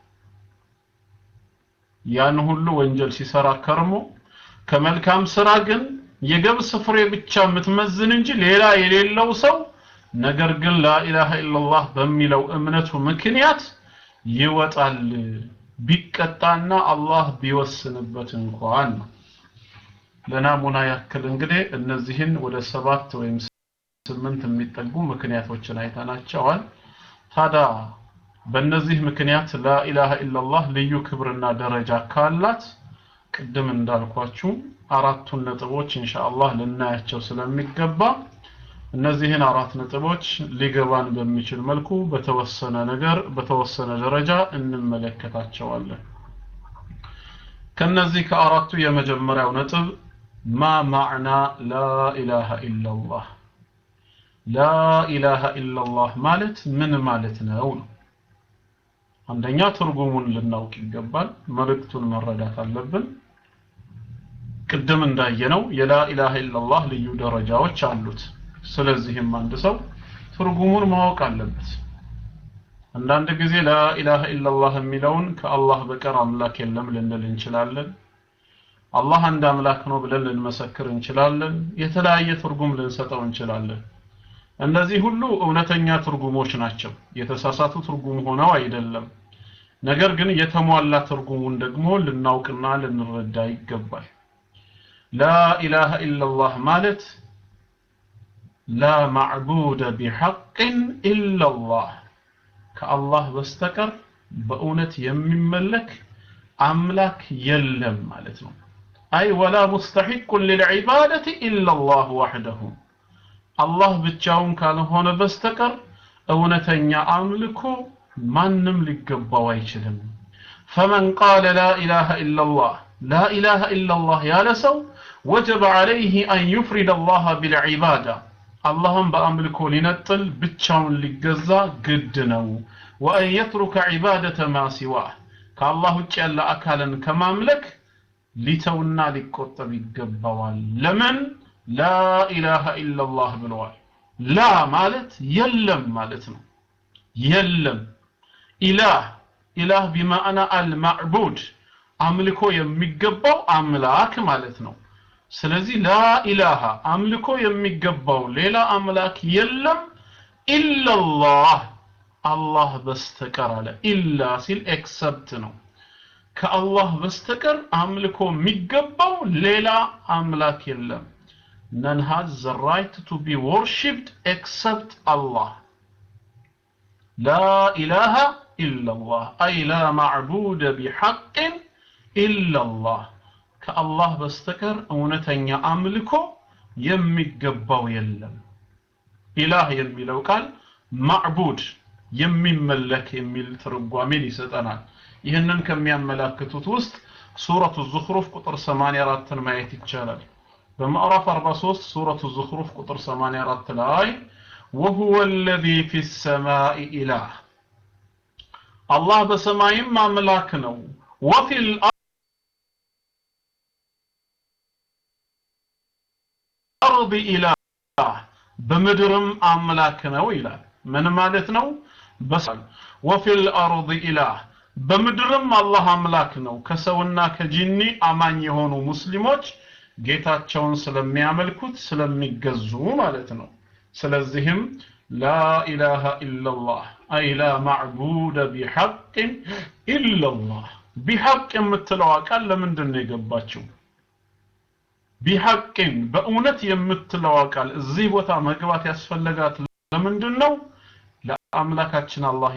[SPEAKER 1] ያን ሁሉ ወንጀል ሲሰራ ከርሞ ከመልካም ስራ ግን የገብስ ፍሬ ብቻ የምትመዝን እንጂ ሌላ የሌለው ሰው ነገር ግን ላኢላሃ ኢላላህ በሚለው እምነቱ ምክንያት ይወጣል ቢቀጣና አላህ ቢወስንበት እንኳን ለናሙና ያክል እንግዲህ እነዚህን ወደ ሰባት ወይም ስምንት የሚጠጉ ምክንያቶችን አይተናቸዋል ታዲያ በእነዚህ ምክንያት ላኢላሃ ኢላላህ ልዩ ክብርና ደረጃ ካላት ቅድም እንዳልኳችሁ አራቱን ነጥቦች ኢንሻአላህ ልናያቸው ስለሚገባ እነዚህን አራት ነጥቦች ሊገባን በሚችል መልኩ በተወሰነ ነገር በተወሰነ ደረጃ እንመለከታቸዋለን ከነዚህ ከአራቱ የመጀመሪያው ነጥብ ማ ማዕና ላ ኢላሃ ኢላላህ ላ ኢላሃ ኢላላህ ማለት ምን ማለት ነው ነው አንደኛ ትርጉሙን ልናውቅ ይገባል መልእክቱን መረዳት አለብን ቅድም እንዳየነው የላ ኢላሃ ኢላላህ ልዩ ደረጃዎች አሉት ስለዚህም አንድ ሰው ትርጉሙን ማወቅ አለበት አንዳንድ ጊዜ ላ ኢላሃ ኢላላህ የሚለውን ከአላህ በቀር አምላክ የለም ልንል እንችላለን አላህ አንድ አምላክ ነው ብለን ልንመሰክር እንችላለን የተለያየ ትርጉም ልንሰጠው እንችላለን እነዚህ ሁሉ እውነተኛ ትርጉሞች ናቸው የተሳሳቱ ትርጉም ሆነው አይደለም ነገር ግን የተሟላ ትርጉሙን ደግሞ ልናውቅና ልንረዳ ይገባል ላ ኢላሃ ኢላላህ ማለት ላ ማዕቡደ ቢሐቅን ኢላላህ ከአላህ በስተቀር በእውነት የሚመለክ አምላክ የለም ማለት ነው አይ ወላ ሙስተሒቁን ልልዒባደት ኢላላህ ዋሕደሁ አላህ ብቻውን ካልሆነ በስተቀር እውነተኛ አምልኮ ማንም ሊገባው አይችልም ፈመን ቃለ ላ ኢላሃ ኢላላህ ላ ኢላሃ ኢላላህ ያለ ሰው ወጀበ ዓለይህ አን ዩፍሪድ አላህ ቢልዒባዳ አላህም በአምልኮ ሊነጥል ብቻውን ሊገዛ ግድ ነው ወአን የትሩከ ዒባደተ ማ ሲዋህ ከአላህ ውጭ ያለ አካልን ከማምለክ ሊተውና ሊቆጠብ ይገባዋል ለምን ላ ኢላሃ ኢላላህ ብለዋል ላ ማለት የለም ማለት ነው የለም ኢላህ ኢላህ ቢማዕና አልማዕቡድ አምልኮ የሚገባው አምላክ ማለት ነው ስለዚህ ላ ኢላሃ አምልኮ የሚገባው ሌላ አምላክ የለም ኢላላህ አላህ በስተቀር አለ ኢላ ሲል ኤክሰፕት ነው ከአላህ በስተቀር አምልኮ የሚገባው ሌላ አምላክ የለም none has the right to be worshipped except Allah لا إله إلا الله أي لا معبود بحق إلا الله كالله بستكر أونتن أملكو يمقبو يلم إله يميلو قال معبود የሚመለክ የሚል ትርጓሜን ይሰጠናል ይህንን ከሚያመላክቱት ውስጥ ሱረቱ ዙኽሩፍ ቁጥር 84ን ማየት ይቻላል በምዕራፍ 43 ሱረቱ ዙኽሩፍ ቁጥር 84 ላይ وهو الذي في السماء إله الله በሰማይም አምላክ ነው وفي الأرض إله በምድርም አምላክ ነው ይላል ምን ማለት ነው በሰል وفي الأرض إله በምድርም አላህ አምላክ ነው ከሰውና ከጂኒ አማኝ የሆኑ ሙስሊሞች ጌታቸውን ስለሚያመልኩት ስለሚገዙ ማለት ነው ስለዚህም لا إله إلا الله أي لا معبود بحق إلا الله بحق የምትለው ቃል ለምንድን ነው የገባችው ቢሐቅን በእውነት የምትለው ቃል እዚህ ቦታ መግባት ያስፈለጋት ለምንድን ነው ለአምላካችን አላህ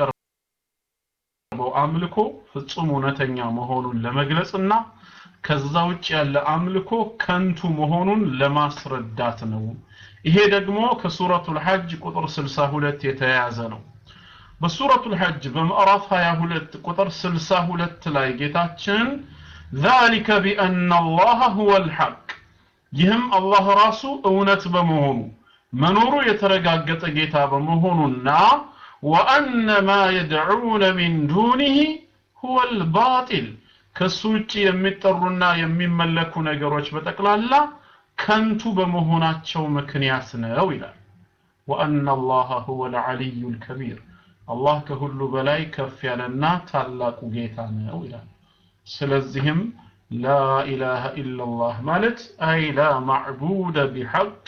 [SPEAKER 1] የሚቀርበው አምልኮ ፍጹም እውነተኛ መሆኑን ለመግለጽና ከዛ ውጭ ያለ አምልኮ ከንቱ መሆኑን ለማስረዳት ነው ይሄ ደግሞ ከሱረቱል ሐጅ ቁጥር 62 የተያያዘ ነው በሱረቱል ሐጅ በምዕራፍ 22 ቁጥር 62 ላይ ጌታችን ذلك بأن الله هو الحق ይህም አላህ ራሱ እውነት በመሆኑ መኖሩ የተረጋገጠ ጌታ በመሆኑና وأن ما يدعون من دونه هو الباطل ከሱ ውጭ የሚጠሩና የሚመለኩ ነገሮች በጠቅላላ ከንቱ በመሆናቸው ምክንያት ነው ይላል وأن الله هو العلي الكبير አላህ ከሁሉ በላይ ከፍ ያለና ታላቁ ጌታ ነው ይላል ስለዚህም لا إله إلا الله ማለት أي لا معبود بحق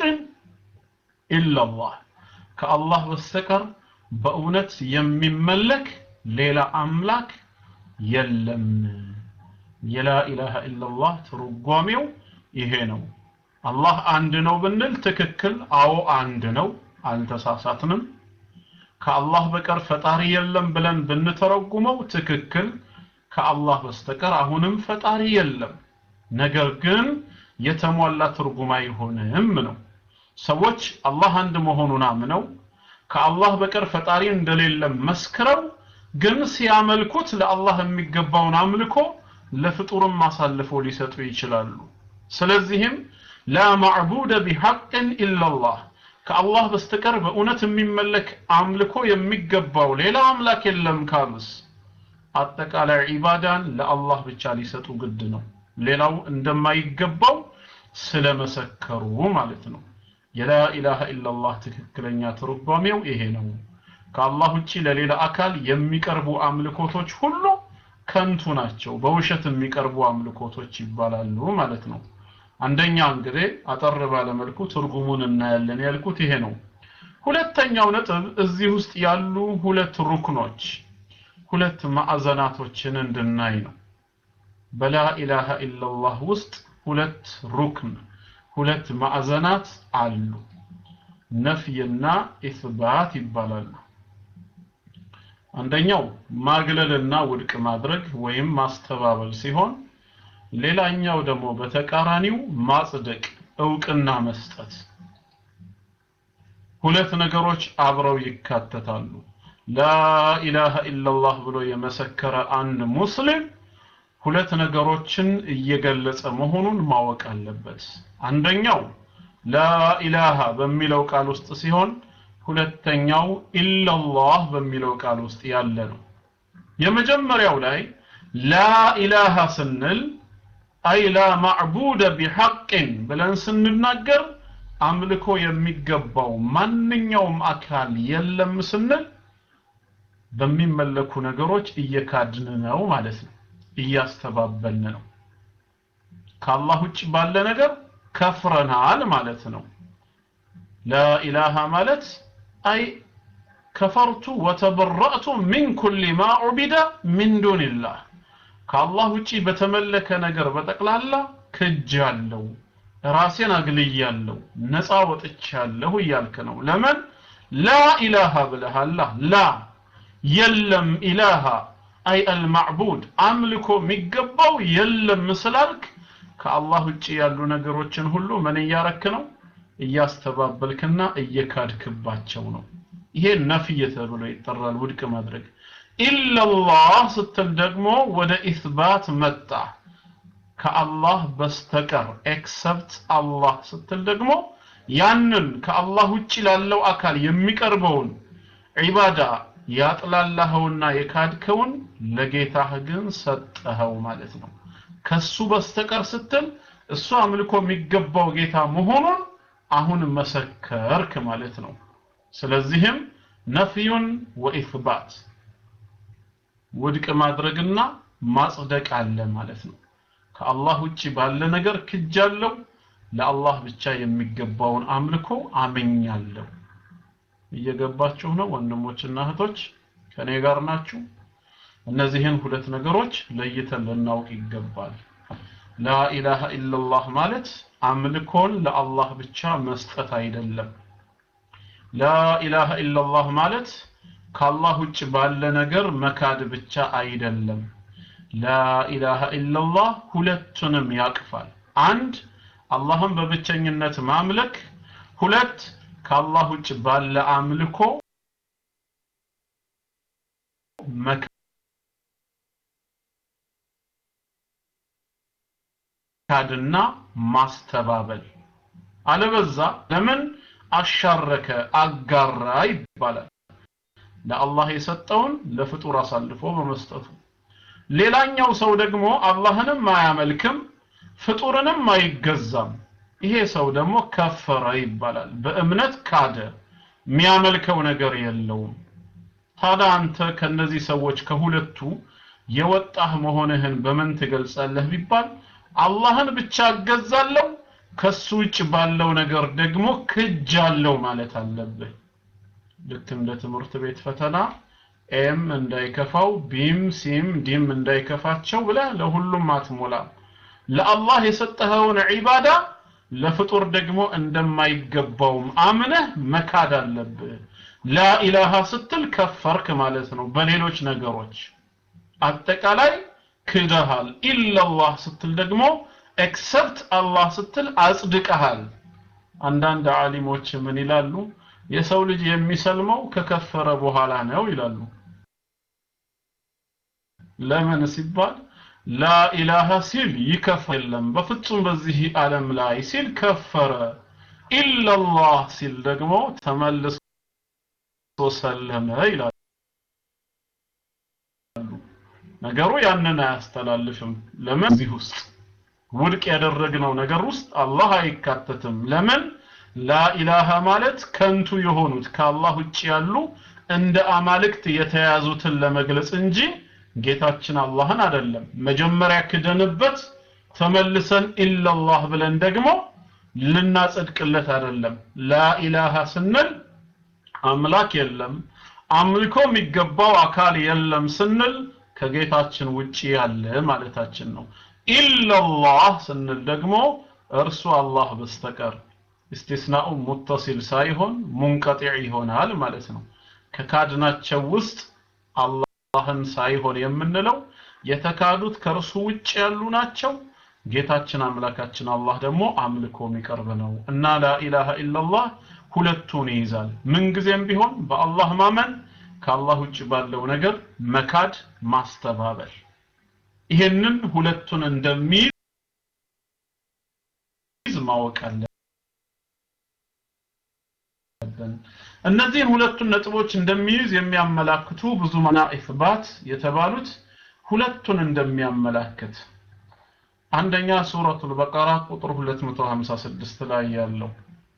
[SPEAKER 1] إلا الله ከአላህ በስተቀር በእውነት የሚመለክ ሌላ አምላክ የለም የላ ኢላሃ ኢላላህ ትርጓሜው ይሄ ነው አላህ አንድ ነው ብንል ትክክል አዎ አንድ ነው አልተሳሳትንም ከአላህ በቀር ፈጣሪ የለም ብለን ብንተረጉመው ትክክል ከአላህ በስተቀር አሁንም ፈጣሪ የለም ነገር ግን የተሟላ ትርጉም አይሆንም ነው ሰዎች አላህ አንድ መሆኑን አምነው ከአላህ በቀር ፈጣሪ እንደሌለ መስክረው ግን ሲያመልኩት ለአላህ የሚገባውን አምልኮ ለፍጡርም አሳልፎ ሊሰጡ ይችላሉ ስለዚህም ላ ማዕቡደ ቢሐቅን ኢላላህ ከአላህ በስተቀር በእውነት የሚመለክ አምልኮ የሚገባው ሌላ አምላክ የለም ካሉስ አጠቃላይ ዒባዳን ለአላህ ብቻ ሊሰጡ ግድ ነው ሌላው እንደማይገባው ስለመሰከሩ ማለት ነው የላ ኢላሃ ኢላላህ ትክክለኛ ትርጓሜው ይሄ ነው ከአላህ ውጪ ለሌላ አካል የሚቀርቡ አምልኮቶች ሁሉ ከንቱ ናቸው በውሸት የሚቀርቡ አምልኮቶች ይባላሉ ማለት ነው አንደኛ እንግዲህ አጠር ባለ መልኩ ትርጉሙን እናያለን ያልኩት ይሄ ነው ሁለተኛው ነጥብ እዚህ ውስጥ ያሉ ሁለት ሩክኖች ሁለት ማዕዘናቶችን እንድናይ ነው በላ ኢላሃ ኢላላህ ውስጥ ሁለት ሩክን ሁለት ማዕዘናት አሉ ነፍይና ኢስባት ይባላሉ አንደኛው ማግለልና ውድቅ ማድረግ ወይም ማስተባበል ሲሆን ሌላኛው ደግሞ በተቃራኒው ማጽደቅ እውቅና መስጠት ሁለት ነገሮች አብረው ይካተታሉ ላኢላሃ ኢላላህ ብሎ የመሰከረ አንድ ሙስሊም ሁለት ነገሮችን እየገለጸ መሆኑን ማወቅ አለበት አንደኛው ላኢላሃ በሚለው ቃል ውስጥ ሲሆን ሁለተኛው ኢላላህ በሚለው ቃል ውስጥ ያለ ነው የመጀመሪያው ላይ ላኢላሃ ስንል አይ ላ ማዕቡደ ቢሐቅን ብለን ስንናገር አምልኮ የሚገባው ማንኛውም አካል የለም ስንል በሚመለኩ ነገሮች እየካድን ነው ማለት ነው እያስተባበልን ነው ከአላህ ውጭ ባለ ነገር ከፍረናል ማለት ነው ላኢላሃ ማለት አይ ከፈርቱ ወተበረእቱ ሚን ኩል ማ ዑቢደ ሚን ዱንላህ ከአላህ ውጪ በተመለከ ነገር በጠቅላላ ክጅ አለው ራሴን አግልያለሁ ነፃ ወጥቻለሁ እያልክ ነው ለምን ላ ኢላሃ ብለሃላ ላ የለም ኢላሃ አይ አልማዕቡድ አምልኮ የሚገባው የለም ስላልክ ከአላህ ውጭ ያሉ ነገሮችን ሁሉ ምን እያረክ ነው እያስተባበልክና እየካድክባቸው ነው ይሄ ነፍይ ተብሎ ይጠራል ውድቅ ማድረግ ኢላላህ ስትል ደግሞ ወደ ኢስባት መጣ ከአላህ በስተቀር ኤክሰፕት አላህ ስትል ደግሞ ያንን ከአላህ ውጭ ላለው አካል የሚቀርበውን ዒባዳ ያጥላላኸውና የካድከውን ለጌታህ ግን ሰጠኸው ማለት ነው ከሱ በስተቀር ስትል እሱ አምልኮ የሚገባው ጌታ መሆኑን አሁን መሰከርክ ማለት ነው ስለዚህም ነፍዩን ወኢስባት ውድቅ ማድረግና ማጽደቅ አለ ማለት ነው ከአላህ ውጭ ባለ ነገር ክጃለሁ ለአላህ ብቻ የሚገባውን አምልኮ አመኛለሁ እየገባችሁ ነው ወንድሞችና እህቶች ከኔ ጋር ናችሁ እነዚህን ሁለት ነገሮች ለይተን ልናውቅ ይገባል ላኢላሃ ኢላላህ ማለት አምልኮን ለአላህ ብቻ መስጠት አይደለም ላኢላሃ ኢላላህ ማለት ከአላህ ውጭ ባለ ነገር መካድ ብቻ አይደለም ላኢላሃ ኢላላህ ሁለቱንም ያቅፋል አንድ አላህን በብቸኝነት ማምለክ ሁለት ከአላህ ውጭ ባለ አምልኮ መካድና ማስተባበል አለበዛ ለምን አሻረከ አጋራ ይባላል ለአላህ የሰጠውን ለፍጡር አሳልፎ በመስጠቱ ሌላኛው ሰው ደግሞ አላህንም አያመልክም ፍጡርንም አይገዛም ይሄ ሰው ደግሞ ከፈረ ይባላል በእምነት ካደ የሚያመልከው ነገር የለውም ታዲያ አንተ ከነዚህ ሰዎች ከሁለቱ የወጣህ መሆንህን በምን ትገልጻለህ ቢባል አላህን ብቻ እገዛለሁ ከሱ ውጭ ባለው ነገር ደግሞ ክጃለሁ ማለት አለብህ ልክ እንደ ትምህርት ቤት ፈተና ኤም እንዳይከፋው ቢም ሲም ዲም እንዳይከፋቸው ብለህ ለሁሉም አትሞላም ለአላህ የሰጠኸውን ዒባዳ ለፍጡር ደግሞ እንደማይገባውም አምነህ መካድ አለብህ ላኢላሃ ስትል ከፈርክ ማለት ነው በሌሎች ነገሮች አጠቃላይ ክደሃል ኢላላህ ስትል ደግሞ ኤክሰፕት አላህ ስትል አጽድቀሃል አንዳንድ ዓሊሞች ምን ይላሉ የሰው ልጅ የሚሰልመው ከከፈረ በኋላ ነው ይላሉ ለምን ሲባል ላኢላሃ ሲል ይከፍር የለም በፍጹም በዚህ ዓለም ላይ ሲል ከፈረ ኢላላህ ሲል ደግሞ ተመልሶ ሰለመ ይላሉ ነገሩ ያንን አያስተላልፍም ለምን እዚህ ውስጥ ውድቅ ያደረግነው ነገር ውስጥ አላህ አይካተትም ለምን ላኢላሃ ማለት ከንቱ የሆኑት ከአላህ ውጭ ያሉ እንደ አማልክት የተያዙትን ለመግለጽ እንጂ ጌታችን አላህን አይደለም መጀመሪያ ክደንበት ተመልሰን ኢላላህ ብለን ደግሞ ልናጸድቅለት አይደለም ላኢላሃ ስንል አምላክ የለም አምልኮ የሚገባው አካል የለም ስንል ከጌታችን ውጪ ያለ ማለታችን ነው ኢላላህ ስንል ደግሞ እርሱ አላህ በስተቀር እስቲስናኡ ሙተሲል ሳይሆን ሙንቀጢዕ ይሆናል ማለት ነው ከካድናቸው ውስጥ አላህን ሳይሆን የምንለው የተካዱት ከእርሱ ውጭ ያሉ ናቸው ጌታችን አምላካችን አላህ ደግሞ አምልኮ የሚቀርብ ነው እና ላኢላሃ ኢላላህ ሁለቱን ይይዛል ምንጊዜም ቢሆን በአላህ ማመን ከአላህ ውጭ ባለው ነገር መካድ ማስተባበል ይሄንን ሁለቱን እንደሚይዝ ማወቅ አለብን እነዚህን ሁለቱን ነጥቦች እንደሚይዝ የሚያመላክቱ ብዙ መና ኢስባት የተባሉት ሁለቱን እንደሚያመላክት አንደኛ ሱረቱል በቀራ ቁጥር 256 ላይ ያለው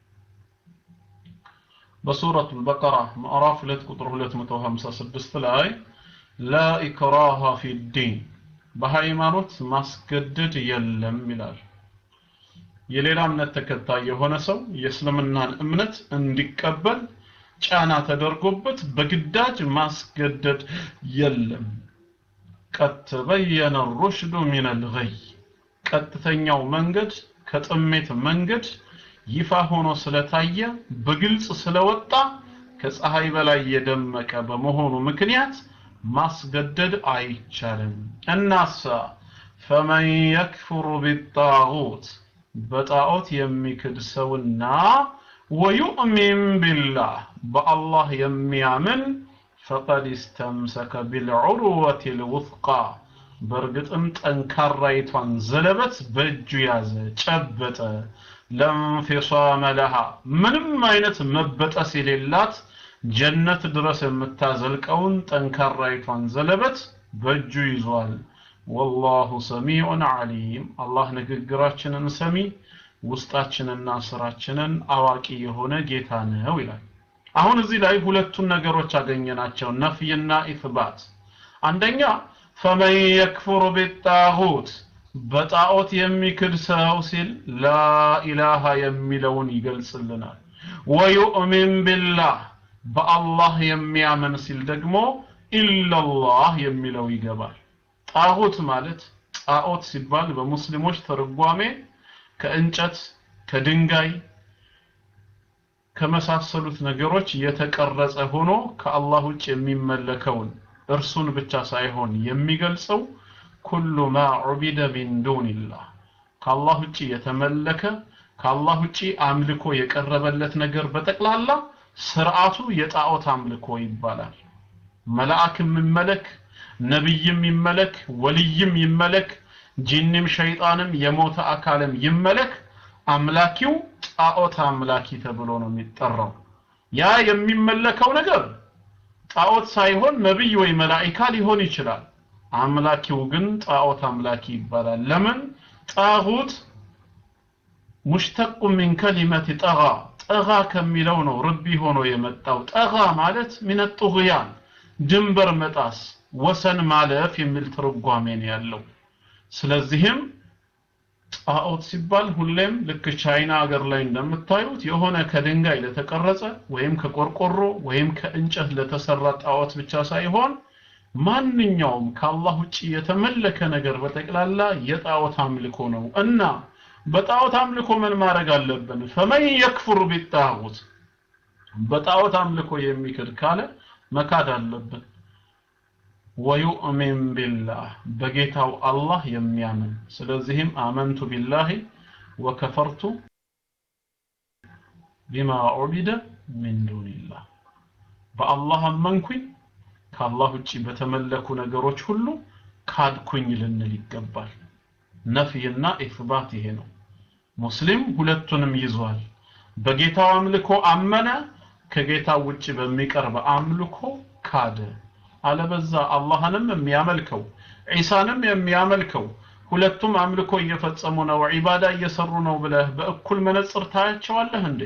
[SPEAKER 1] በሱረቱል በቀራ ምዕራፍ 2 ቁጥር 256 ላይ ላ ኢክራሃ ፊዲን በሃይማኖት ማስገደድ የለም ይላል የሌላ እምነት ተከታይ የሆነ ሰው የእስልምናን እምነት እንዲቀበል ጫና ተደርጎበት በግዳጅ ማስገደድ የለም ቀድ ተበየነ ሩሽዱ ሚን አልገይ ቀጥተኛው መንገድ ከጥሜት መንገድ ይፋ ሆኖ ስለታየ በግልጽ ስለወጣ ከፀሐይ በላይ የደመቀ በመሆኑ ምክንያት ማስገደድ አይቻልም እናሳ ፈመን የክፍሩ ቢጣዖት በጣዖት የሚክድ ሰውና ወዩእሚን ቢላህ በአላህ የሚያምን ፈቀድ እስተምሰከ ቢልዑርወት ልውፍቃ በእርግጥም ጠንካራይቷን ዘለበት በእጁ ያዘ ጨበጠ ለንፊሳመ ለሃ ምንም አይነት መበጠስ የሌላት ጀነት ድረስ የምታዘልቀውን ጠንካራይቷን ዘለበት በእጁ ይዟል ወላሁ ሰሚዑን ዓሊም አላህ ንግግራችንን ሰሚ ውስጣችንና ስራችንን አዋቂ የሆነ ጌታ ነው ይላል አሁን እዚህ ላይ ሁለቱን ነገሮች አገኘናቸው ነፍይና ኢትባት አንደኛ ፈመን የክፍሩ ቢጣሁት በጣዖት የሚክድ ሰው ሲል ላኢላሃ የሚለውን ይገልጽልናል ወዩእሚን ቢላህ በአላህ የሚያምን ሲል ደግሞ ኢላላህ የሚለው ይገባል ጣዖት ማለት ጣዖት ሲባል በሙስሊሞች ትርጓሜ ከእንጨት ከድንጋይ ከመሳሰሉት ነገሮች የተቀረጸ ሆኖ ከአላህ ውጭ የሚመለከውን እርሱን ብቻ ሳይሆን የሚገልጸው ኩሉ ማ ዑቢደ ሚን ዱንላህ ከአላህ ውጭ የተመለከ ከአላህ ውጭ አምልኮ የቀረበለት ነገር በጠቅላላ ስርዓቱ የጣዖት አምልኮ ይባላል መልአክም ይመለክ ነብይም ይመለክ ወልይም ይመለክ ጂንም ሸይጣንም የሞተ አካልም ይመለክ አምላኪው ጣዖት አምላኪ ተብሎ ነው የሚጠራው ያ የሚመለከው ነገር ጣዖት ሳይሆን ነብይ ወይ መላኢካ ሊሆን ይችላል አምላኪው ግን ጣዖት አምላኪ ይባላል ለምን ጣሁት ሙሽተቁ ሚን ከሊመት ጠጋ ጠጋ ከሚለው ነው ርቢ ሆኖ የመጣው ጠጋ ማለት ሚነ ጡግያን ድንበር መጣስ ወሰን ማለፍ የሚል ትርጓሜ ነው ያለው ስለዚህም ጣዖት ሲባል ሁሌም ልክ ቻይና ሀገር ላይ እንደምታዩት የሆነ ከድንጋይ ለተቀረጸ ወይም ከቆርቆሮ ወይም ከእንጨት ለተሰራ ጣዖት ብቻ ሳይሆን ማንኛውም ከአላህ ውጭ የተመለከ ነገር በጠቅላላ የጣዖት አምልኮ ነው እና በጣዖት አምልኮ ምን ማድረግ አለብን ፈመን የክፍሩ ቢጣዖት በጣዖት አምልኮ የሚክድ ካለ መካድ አለብን ወዩእሚን ቢላህ በጌታው አላህ የሚያምን ስለዚህም አመንቱ ቢላሂ ወከፈርቱ ቢማ ዑቢደ ሚን ዱንላህ በአላህ አመንኩኝ ከአላህ ውጪ በተመለኩ ነገሮች ሁሉ ካድኩኝ ልንል ይገባል ነፍይና ኢስባት ይሄ ነው ሙስሊም ሁለቱንም ይዟል በጌታው አምልኮ አመነ ከጌታው ውጪ በሚቀርብ አምልኮ ካደ አለበዛ አላህንም የሚያመልከው ዒሳንም የሚያመልከው ሁለቱም አምልኮ እየፈጸሙ ነው ዒባዳ እየሰሩ ነው ብለህ በእኩል መነጽር ታያቸዋለህ እንዴ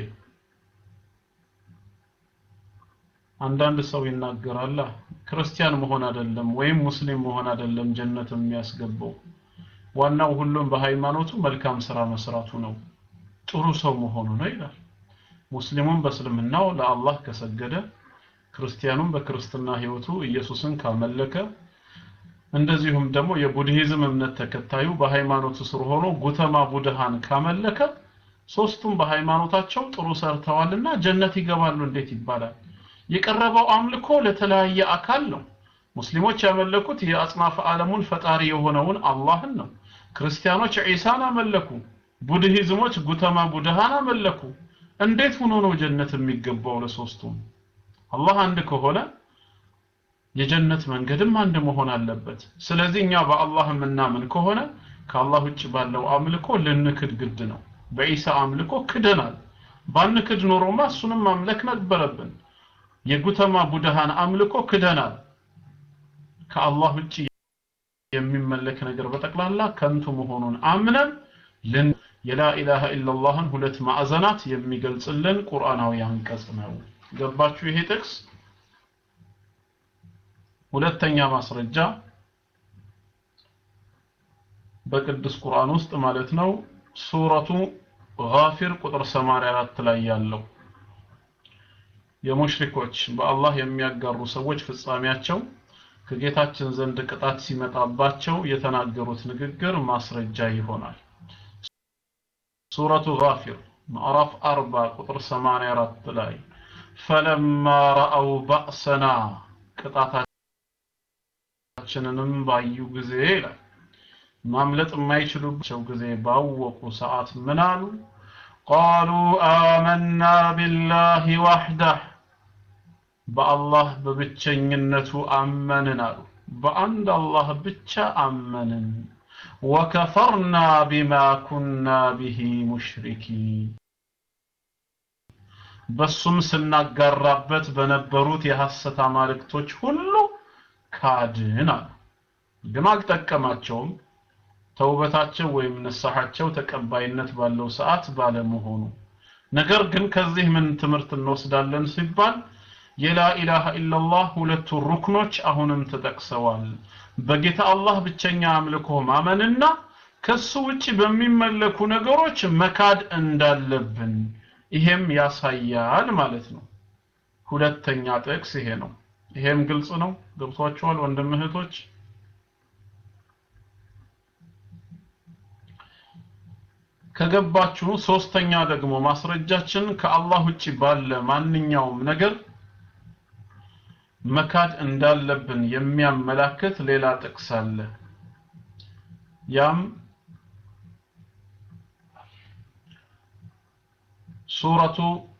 [SPEAKER 1] አንዳንድ ሰው ይናገራል ክርስቲያን መሆን አይደለም ወይም ሙስሊም መሆን አይደለም ጀነት የሚያስገባው ዋናው ሁሉም በሃይማኖቱ መልካም ስራ መስራቱ ነው ጥሩ ሰው መሆኑ ነው ይላል ሙስሊሙም በእስልምናው ለአላህ ከሰገደ ክርስቲያኑም በክርስትና ህይወቱ ኢየሱስን ካመለከ እንደዚሁም ደግሞ የቡድሂዝም እምነት ተከታዩ በሃይማኖቱ ስር ሆኖ ጉተማ ቡድሃን ካመለከ ሶስቱም በሃይማኖታቸው ጥሩ ሰርተዋልና ጀነት ይገባሉ እንዴት ይባላል የቀረበው አምልኮ ለተለያየ አካል ነው ሙስሊሞች ያመለኩት የአጽናፈ ዓለሙን ፈጣሪ የሆነውን አላህን ነው ክርስቲያኖች ዒሳን አመለኩ ቡድሂዝሞች ጉተማ ቡድሃን አመለኩ እንዴት ሆኖ ነው ጀነት የሚገባው ለሶስቱም አላህ አንድ ከሆነ የጀነት መንገድም አንድ መሆን አለበት ስለዚህ እኛ በአላህ የምናምን ከሆነ ከአላህ ውጭ ባለው አምልኮ ልንክድ ግድ ነው በኢሳ አምልኮ ክደናል ባንክድ ኖሮማ እሱንም ማምለክ ነበረብን የጉተማ ቡድሃን አምልኮ ክደናል ከአላህ ውጭ የሚመለክ ነገር በጠቅላላ ከንቱ መሆኑን አምነን ልን የላኢላሃ ኢላላህን ሁለት ማዕዘናት የሚገልጽልን ቁርአናዊ አንቀጽ ነው ገባችሁ ይሄ ጥቅስ ሁለተኛ ማስረጃ በቅዱስ ቁርአን ውስጥ ማለት ነው ሱረቱ ጋፊር ቁጥር 84 ላይ ያለው የሙሽሪኮች በአላህ የሚያጋሩ ሰዎች ፍጻሜያቸው ከጌታችን ዘንድ ቅጣት ሲመጣባቸው የተናገሩት ንግግር ማስረጃ ይሆናል ሱረቱ ጋፊር ምዕራፍ 40 ቁጥር 84 ላይ ፈለማ ረአው ባእሰና ቅጣታችንንም ባዩ ጊዜ ይላል ማምለጥ የማይችሉባቸው ጊዜ ባወቁ ሰዓት ምን አሉ ቃሉ አመና ቢላሂ ዋሕዳህ በአላህ በብቸኝነቱ አመንን አሉ በአንድ አላህ ብቻ አመንን ወከፈርና ቢማ ኩና ቢሂ ሙሽሪኪን በሱም ስናጋራበት በነበሩት የሐሰት አማልክቶች ሁሉ ካድን አሉ ግን አልጠቀማቸውም ተውበታቸው ወይም ንስሐቸው ተቀባይነት ባለው ሰዓት ባለመሆኑ ነገር ግን ከዚህ ምን ትምህርት እንወስዳለን ሲባል የላ ኢላሃ ኢላላህ ሁለቱ ሩክኖች አሁንም ተጠቅሰዋል በጌታ አላህ ብቸኛ አምልኮ ማመንና ከሱ ውጪ በሚመለኩ ነገሮች መካድ እንዳለብን ይሄም ያሳያል ማለት ነው ሁለተኛ ጥቅስ ይሄ ነው ይሄም ግልጽ ነው ገብቷችኋል ወንድም እህቶች ከገባችሁ ሶስተኛ ደግሞ ማስረጃችን ከአላህ ውጪ ባለ ማንኛውም ነገር መካድ እንዳለብን የሚያመላክት ሌላ ጥቅስ አለ ያም ሱረቱ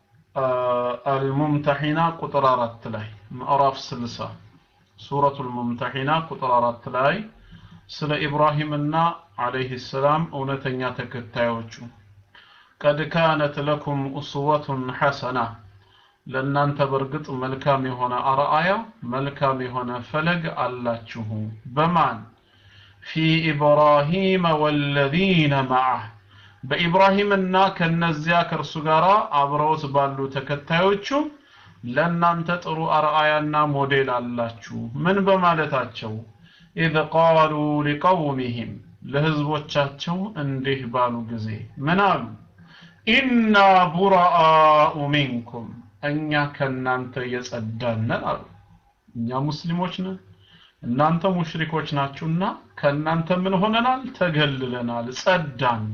[SPEAKER 1] አልሙምተሒና ቁጥር አራት ላይ ምዕራፍ ስልሳ ሱረቱ አልሙምተሒና ቁጥር አራት ላይ ስለ ኢብራሂምና አለይህ ሰላም እውነተኛ ተከታዮቹ ቀድ ካነት ለኩም ኡስወቱን ሐሰና ለእናንተ በእርግጥ መልካም የሆነ አርአያ መልካም የሆነ ፈለግ አላችሁ በማን ፊ ኢብራሂም ወለዚነ ማዓህ በኢብራሂምና ከነዚያ ከእርሱ ጋር አብረውት ባሉ ተከታዮቹ ለእናንተ ጥሩ አርአያና ሞዴል አላችሁ ምን በማለታቸው ኢዝ ቃሉ ሊቀውሚህም ለህዝቦቻቸው እንዲህ ባሉ ጊዜ ምን አሉ ኢና ቡራአኡ ሚንኩም እኛ ከእናንተ የጸዳነን አሉ እኛ ሙስሊሞች ነን እናንተ ሙሽሪኮች ናችሁና ከእናንተ ምን ሆነናል ተገልለናል ጸዳን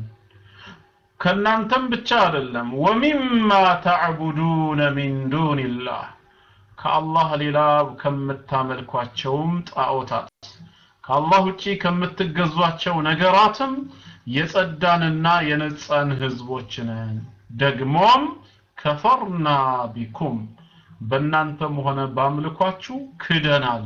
[SPEAKER 1] ከእናንተም ብቻ አይደለም ወሚማ ተዕቡዱነ ሚን ዱንላህ ከአላህ ሌላ ከምታመልኳቸውም ጣዖታት ከአላህ ውጪ ከምትገዟቸው ነገራትም የጸዳንና የነጻን ህዝቦች ነን ደግሞም ከፈርና ቢኩም በእናንተም ሆነ ባምልኳችሁ ክደናል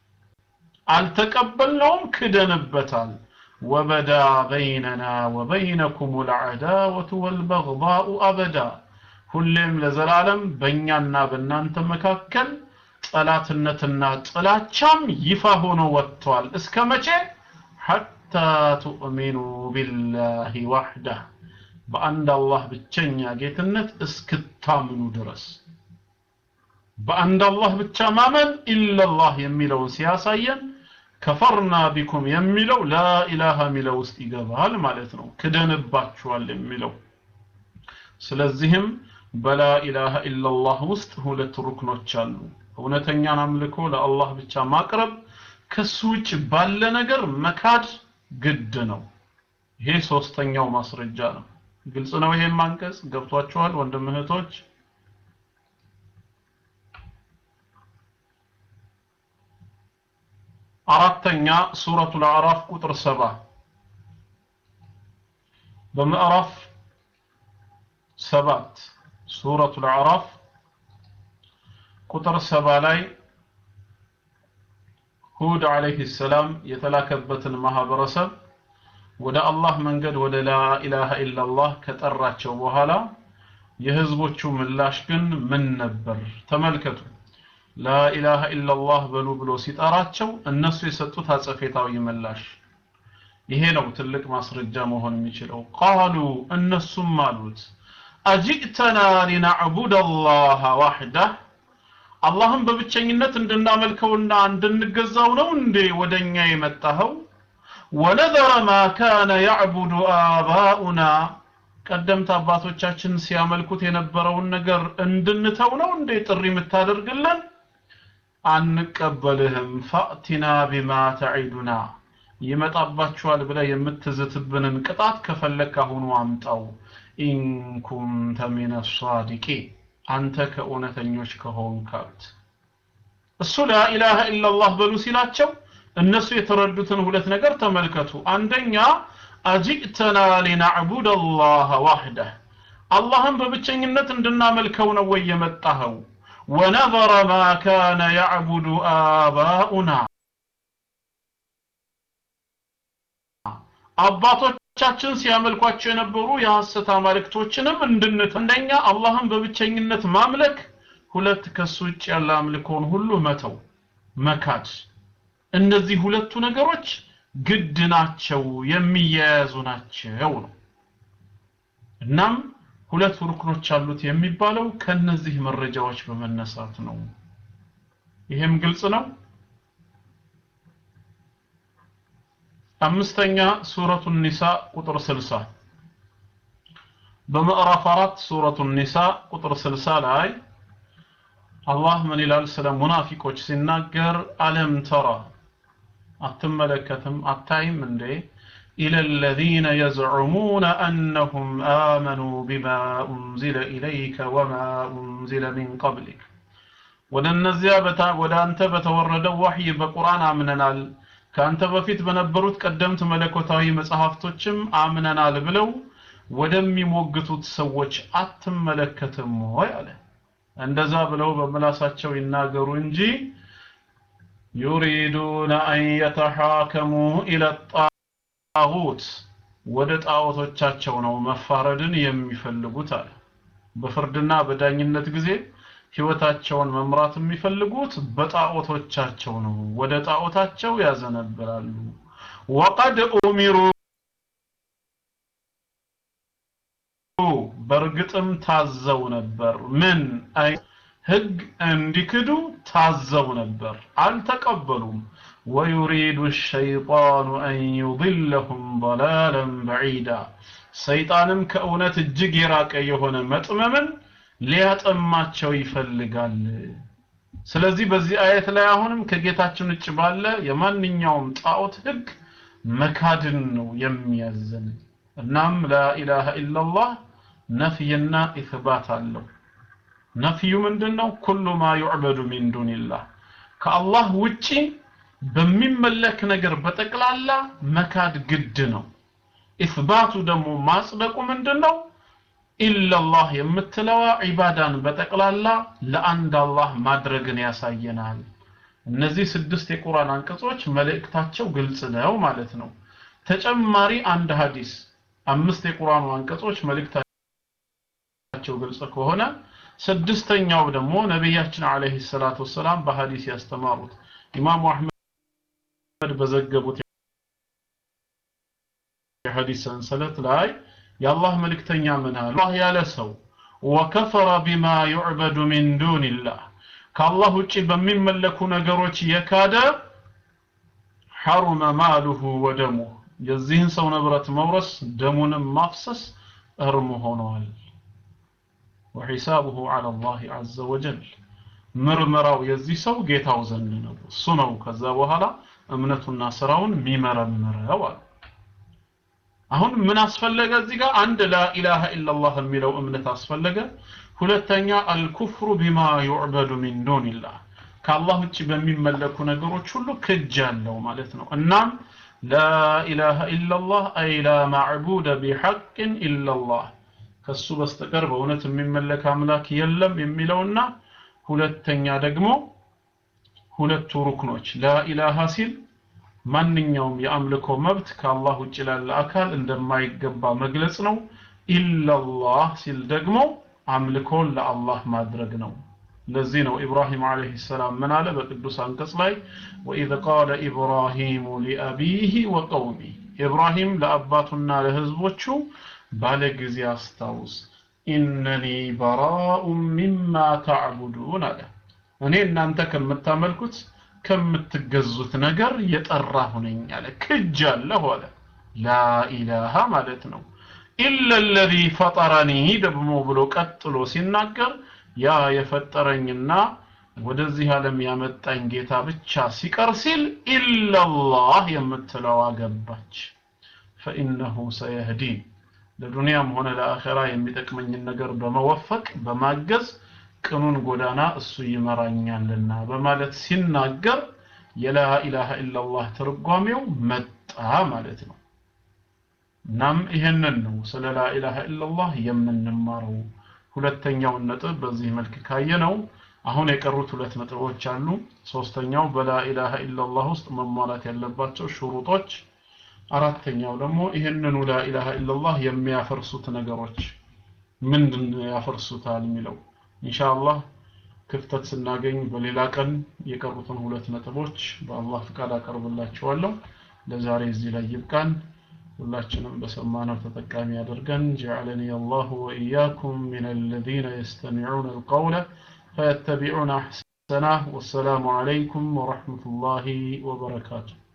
[SPEAKER 1] አልተቀበልነውም ክደንበታል ወበዳ በይነና ወበይነኩም ልዐዳወቱ ወልበግዳኡ አበዳ ሁሌም ለዘላለም በእኛና በእናንተ መካከል ጠላትነትና ጥላቻም ይፋ ሆኖ ወጥቷል እስከ መቼ ሐታ ቱእሚኑ ቢላሂ ዋሕዳህ በአንድ አላህ ብቸኛ ጌትነት እስክታምኑ ድረስ በአንድ አላህ ብቻ ማመን ኢለላህ የሚለውን ሲያሳየን ከፈርና ቢኩም የሚለው ላኢላሃ የሚለው ውስጥ ይገባል ማለት ነው ክደንባችኋል የሚለው ስለዚህም በላኢላሃ ኢላላህ ውስጥ ሁለት ሩክኖች አሉ እውነተኛን አምልኮ ለአላህ ብቻ ማቅረብ ከሱ ውጭ ባለ ነገር መካድ ግድ ነው ይሄ ሶስተኛው ማስረጃ ነው ግልጽ ነው ይሄን ማንቀጽ ገብቷችኋል ወንድም እህቶች አራተኛ ሱረቱል አዕራፍ ቁጥር ሰባ በምዕራፍ ሰባት ሱረቱል አዕራፍ ቁጥር ሰባ ላይ ሁድ አለይሂ ሰላም የተላከበትን ማህበረሰብ ወደ አላህ መንገድ ወደ ላኢላሃ ኢላላህ ከጠራቸው በኋላ የህዝቦቹ ምላሽ ግን ምን ነበር ተመልከቱ ላኢላሃ ኢላላህ በሉ ብሎ ሲጠራቸው እነሱ የሰጡት አጸፌታዊ ምላሽ ይሄ ነው ትልቅ ማስረጃ መሆን የሚችለው ቃሉ እነሱም አሉት አጅእተና ሊናዕቡድ አላህ ዋሕዳህ አላህን በብቸኝነት እንድናመልከውና እንድንገዛው ነው እንዴ ወደኛ የመጣኸው ወነዘረ ማ ካነ ያዕቡዱ አባኡና ቀደምት አባቶቻችን ሲያመልኩት የነበረውን ነገር እንድንተው ነው እንዴ ጥሪ የምታደርግልን አንቀበልህም ፈእቲና ቢማ ተዒዱና ይመጣባችኋል ብለህ የምትዝትብንን ቅጣት ከፈለክ አሁኑ አምጣው ኢንኩንተ ሚነ ሷዲቂን አንተ ከእውነተኞች ከሆንካት እሱ ላኢላሃ ኢላላህ በሉ ሲላቸው እነሱ የተረዱትን ሁለት ነገር ተመልከቱ አንደኛ አጂእተና ሊናዕቡድ አላህ ዋህደህ አላህን በብቸኝነት እንድናመልከው ነው ወይ የመጣኸው ወነዘረ ማ ካነ ያዕቡዱ አባኡና አባቶቻችን ሲያመልኳቸው የነበሩ የሐሰት አማልክቶችንም እንድንት አንደኛ አላህን በብቸኝነት ማምለክ ሁለት ከሱ ውጭ ያለ አምልኮን ሁሉ መተው መካድ እነዚህ ሁለቱ ነገሮች ግድ ናቸው የሚያያዙ ናቸው ነው እናም ሁለት ሩክኖች አሉት የሚባለው ከነዚህ መረጃዎች በመነሳት ነው ይሄም ግልጽ ነው አምስተኛ ሱረቱ ኒሳ ቁጥር 60 በምዕራፍ 4 ሱረቱ ኒሳ ቁጥር 60 ላይ አላህ ምን ይላል ስለ ሙናፊቆች ሲናገር አለም ተራ አትመለከትም አታይም እንዴ إلى الذين يزعمون أنهم آمنوا بما أنزل إليك وما أنزل من قبلك ወደነዚያ ወደ አንተ በተወረደው ወህይ በቁርአን አምነናል ከአንተ በፊት በነበሩት ቀደምት መለኮታዊ መጽሐፍቶችም አምነናል ብለው ወደሚሞግቱት ሰዎች አትመለከትም ወይ አለ እንደዛ ብለው በምላሳቸው ይናገሩ እንጂ ዩሪዱነ አን የተሓከሙ ኢለ ጣጉት ወደ ጣዖቶቻቸው ነው መፋረድን የሚፈልጉት አለ በፍርድና በዳኝነት ጊዜ ህይወታቸውን መምራት የሚፈልጉት በጣዖቶቻቸው ነው ወደ ጣዖታቸው ያዘነብላሉ ወቀድ ኡሚሩ በእርግጥም ታዘው ነበር ምን አይ ህግ እንዲክዱ ታዘው ነበር አልተቀበሉም ወዩሪዱ الشيطان أن يضلهم ضلالا بعيدا ሰይጣንም ከእውነት እጅግ የራቀ የሆነ መጥመምን ሊያጠማቸው ይፈልጋል ስለዚህ በዚህ አየት ላይ አሁንም ከጌታችን ውጭ ባለ የማንኛውም ጣዖት ህግ መካድን ነው የሚያዘን እናም ላኢላሃ ኢላላህ ነፍይና ኢትባት አለው ነፍዩ ምንድነው ኩሉ ማ ዩዕበዱ ሚን ዱንላህ ከአላህ ውጪ በሚመለክ ነገር በጠቅላላ መካድ ግድ ነው ኢትባቱ ደግሞ ማጽደቁ ምንድነው ኢላላህ የምትለዋ ዒባዳን በጠቅላላ ለአንድ አላህ ማድረግን ያሳየናል እነዚህ ስድስት የቁርአን አንቀጾች መልእክታቸው ግልጽ ነው ማለት ነው ተጨማሪ አንድ ሐዲስ አምስት የቁርአኑ አንቀጾች መልእክታቸው ግልጽ ከሆነ ስድስተኛው ደግሞ ነቢያችን አለይሂ ሰላቱ ወሰላም በሐዲስ ያስተማሩት ኢማሙ አህመድ በዘገቡት የሐዲስ ሰንሰለት ላይ የአላህ መልእክተኛ ምን አሉ አላህ ያለ ሰው ወከፈረ ቢማ ዩዕበዱ ሚን ዱንላህ ከአላህ ውጪ በሚመለኩ ነገሮች የካደ ሐሩመ ማሉሁ ወደሙ የዚህን ሰው ንብረት መውረስ ደሙንም ማፍሰስ እርም ሆነዋል ወሒሳቡሁ ዐላ አላህ ዐዘ ወጀል ምርመራው የዚህ ሰው ጌታው ዘንድ ነው እሱ ነው ከዛ በኋላ እምነቱና ስራውን የሚመረምረው አሉ አሁን ምን አስፈለገ እዚህ ጋር አንድ ላኢላሃ ኢላላህ የሚለው እምነት አስፈለገ ሁለተኛ አልኩፍሩ ቢማ ዩዕበዱ ሚን ዱንላህ ከአላህ ውጭ በሚመለኩ ነገሮች ሁሉ ክጅ ያለው ማለት ነው እናም ላኢላሃ ኢላላህ አይ ላ ማዕቡደ ቢሐቅን ኢላላህ ከሱ በስተቀር በእውነት የሚመለክ አምላክ የለም የሚለውና ሁለተኛ ደግሞ ሁለቱ ሩክኖች ላኢላሃ ሲል ማንኛውም የአምልኮ መብት ከአላህ ውጭ ላለ አካል እንደማይገባ መግለጽ ነው ኢላላህ ሲል ደግሞ አምልኮን ለአላህ ማድረግ ነው ለዚህ ነው ኢብራሂም አለይሂ ሰላም ምን አለ በቅዱስ አንቀጽ ላይ ወኢዝ ቃለ ኢብራሂሙ ሊአቢሂ ወቀውሚ ኢብራሂም ለአባቱና ለህዝቦቹ ባለ ጊዜ አስታውስ ኢነኒ በራኡ ሚማ ተዕቡዱን አለ እኔ እናንተ ከምታመልኩት ከምትገዙት ነገር የጠራሁ ነኝ አለ ክጅ አለሁ አለ ላኢላሃ ማለት ነው ኢለ ለዚ ፈጠረኒ ደግሞ ብሎ ቀጥሎ ሲናገር ያ የፈጠረኝና ወደዚህ ዓለም ያመጣኝ ጌታ ብቻ ሲቀር ሲል ኢላላህ የምትለዋ ገባች ፈኢነሁ ሰየህዲን ለዱንያም ሆነ ለአኸራ የሚጠቅመኝን ነገር በመወፈቅ በማገዝ ቅኑን ጎዳና እሱ ይመራኛልና በማለት ሲናገር የላ ኢላሃ ኢላላህ ትርጓሜው መጣ ማለት ነው እናም ይሄንን ነው ስለ ላ ኢላሃ ኢላላህ የምንማረው ሁለተኛውን ነጥብ በዚህ መልክ ካየነው አሁን የቀሩት ሁለት ነጥቦች አሉ ሶስተኛው በላ ኢላሃ ኢላላህ ውስጥ መሟላት ያለባቸው ሽሩጦች አራተኛው ደግሞ ይህንኑ ላ ኢላሃ ኢላላህ የሚያፈርሱት ነገሮች ምንድን ያፈርሱታል የሚለው ኢንሻአላህ ክፍተት ስናገኝ በሌላ ቀን የቀሩትን ሁለት ነጥቦች በአላህ ፍቃድ አቀርብላችኋለሁ ለዛሬ እዚህ ላይ ይብቃን ሁላችንም በሰማነው ተጠቃሚ ያደርገን جعلني الله وإياكم من الذين يستمعون القول فيتبعون أحسنه والسلام عليكم ورحمة الله وبركاته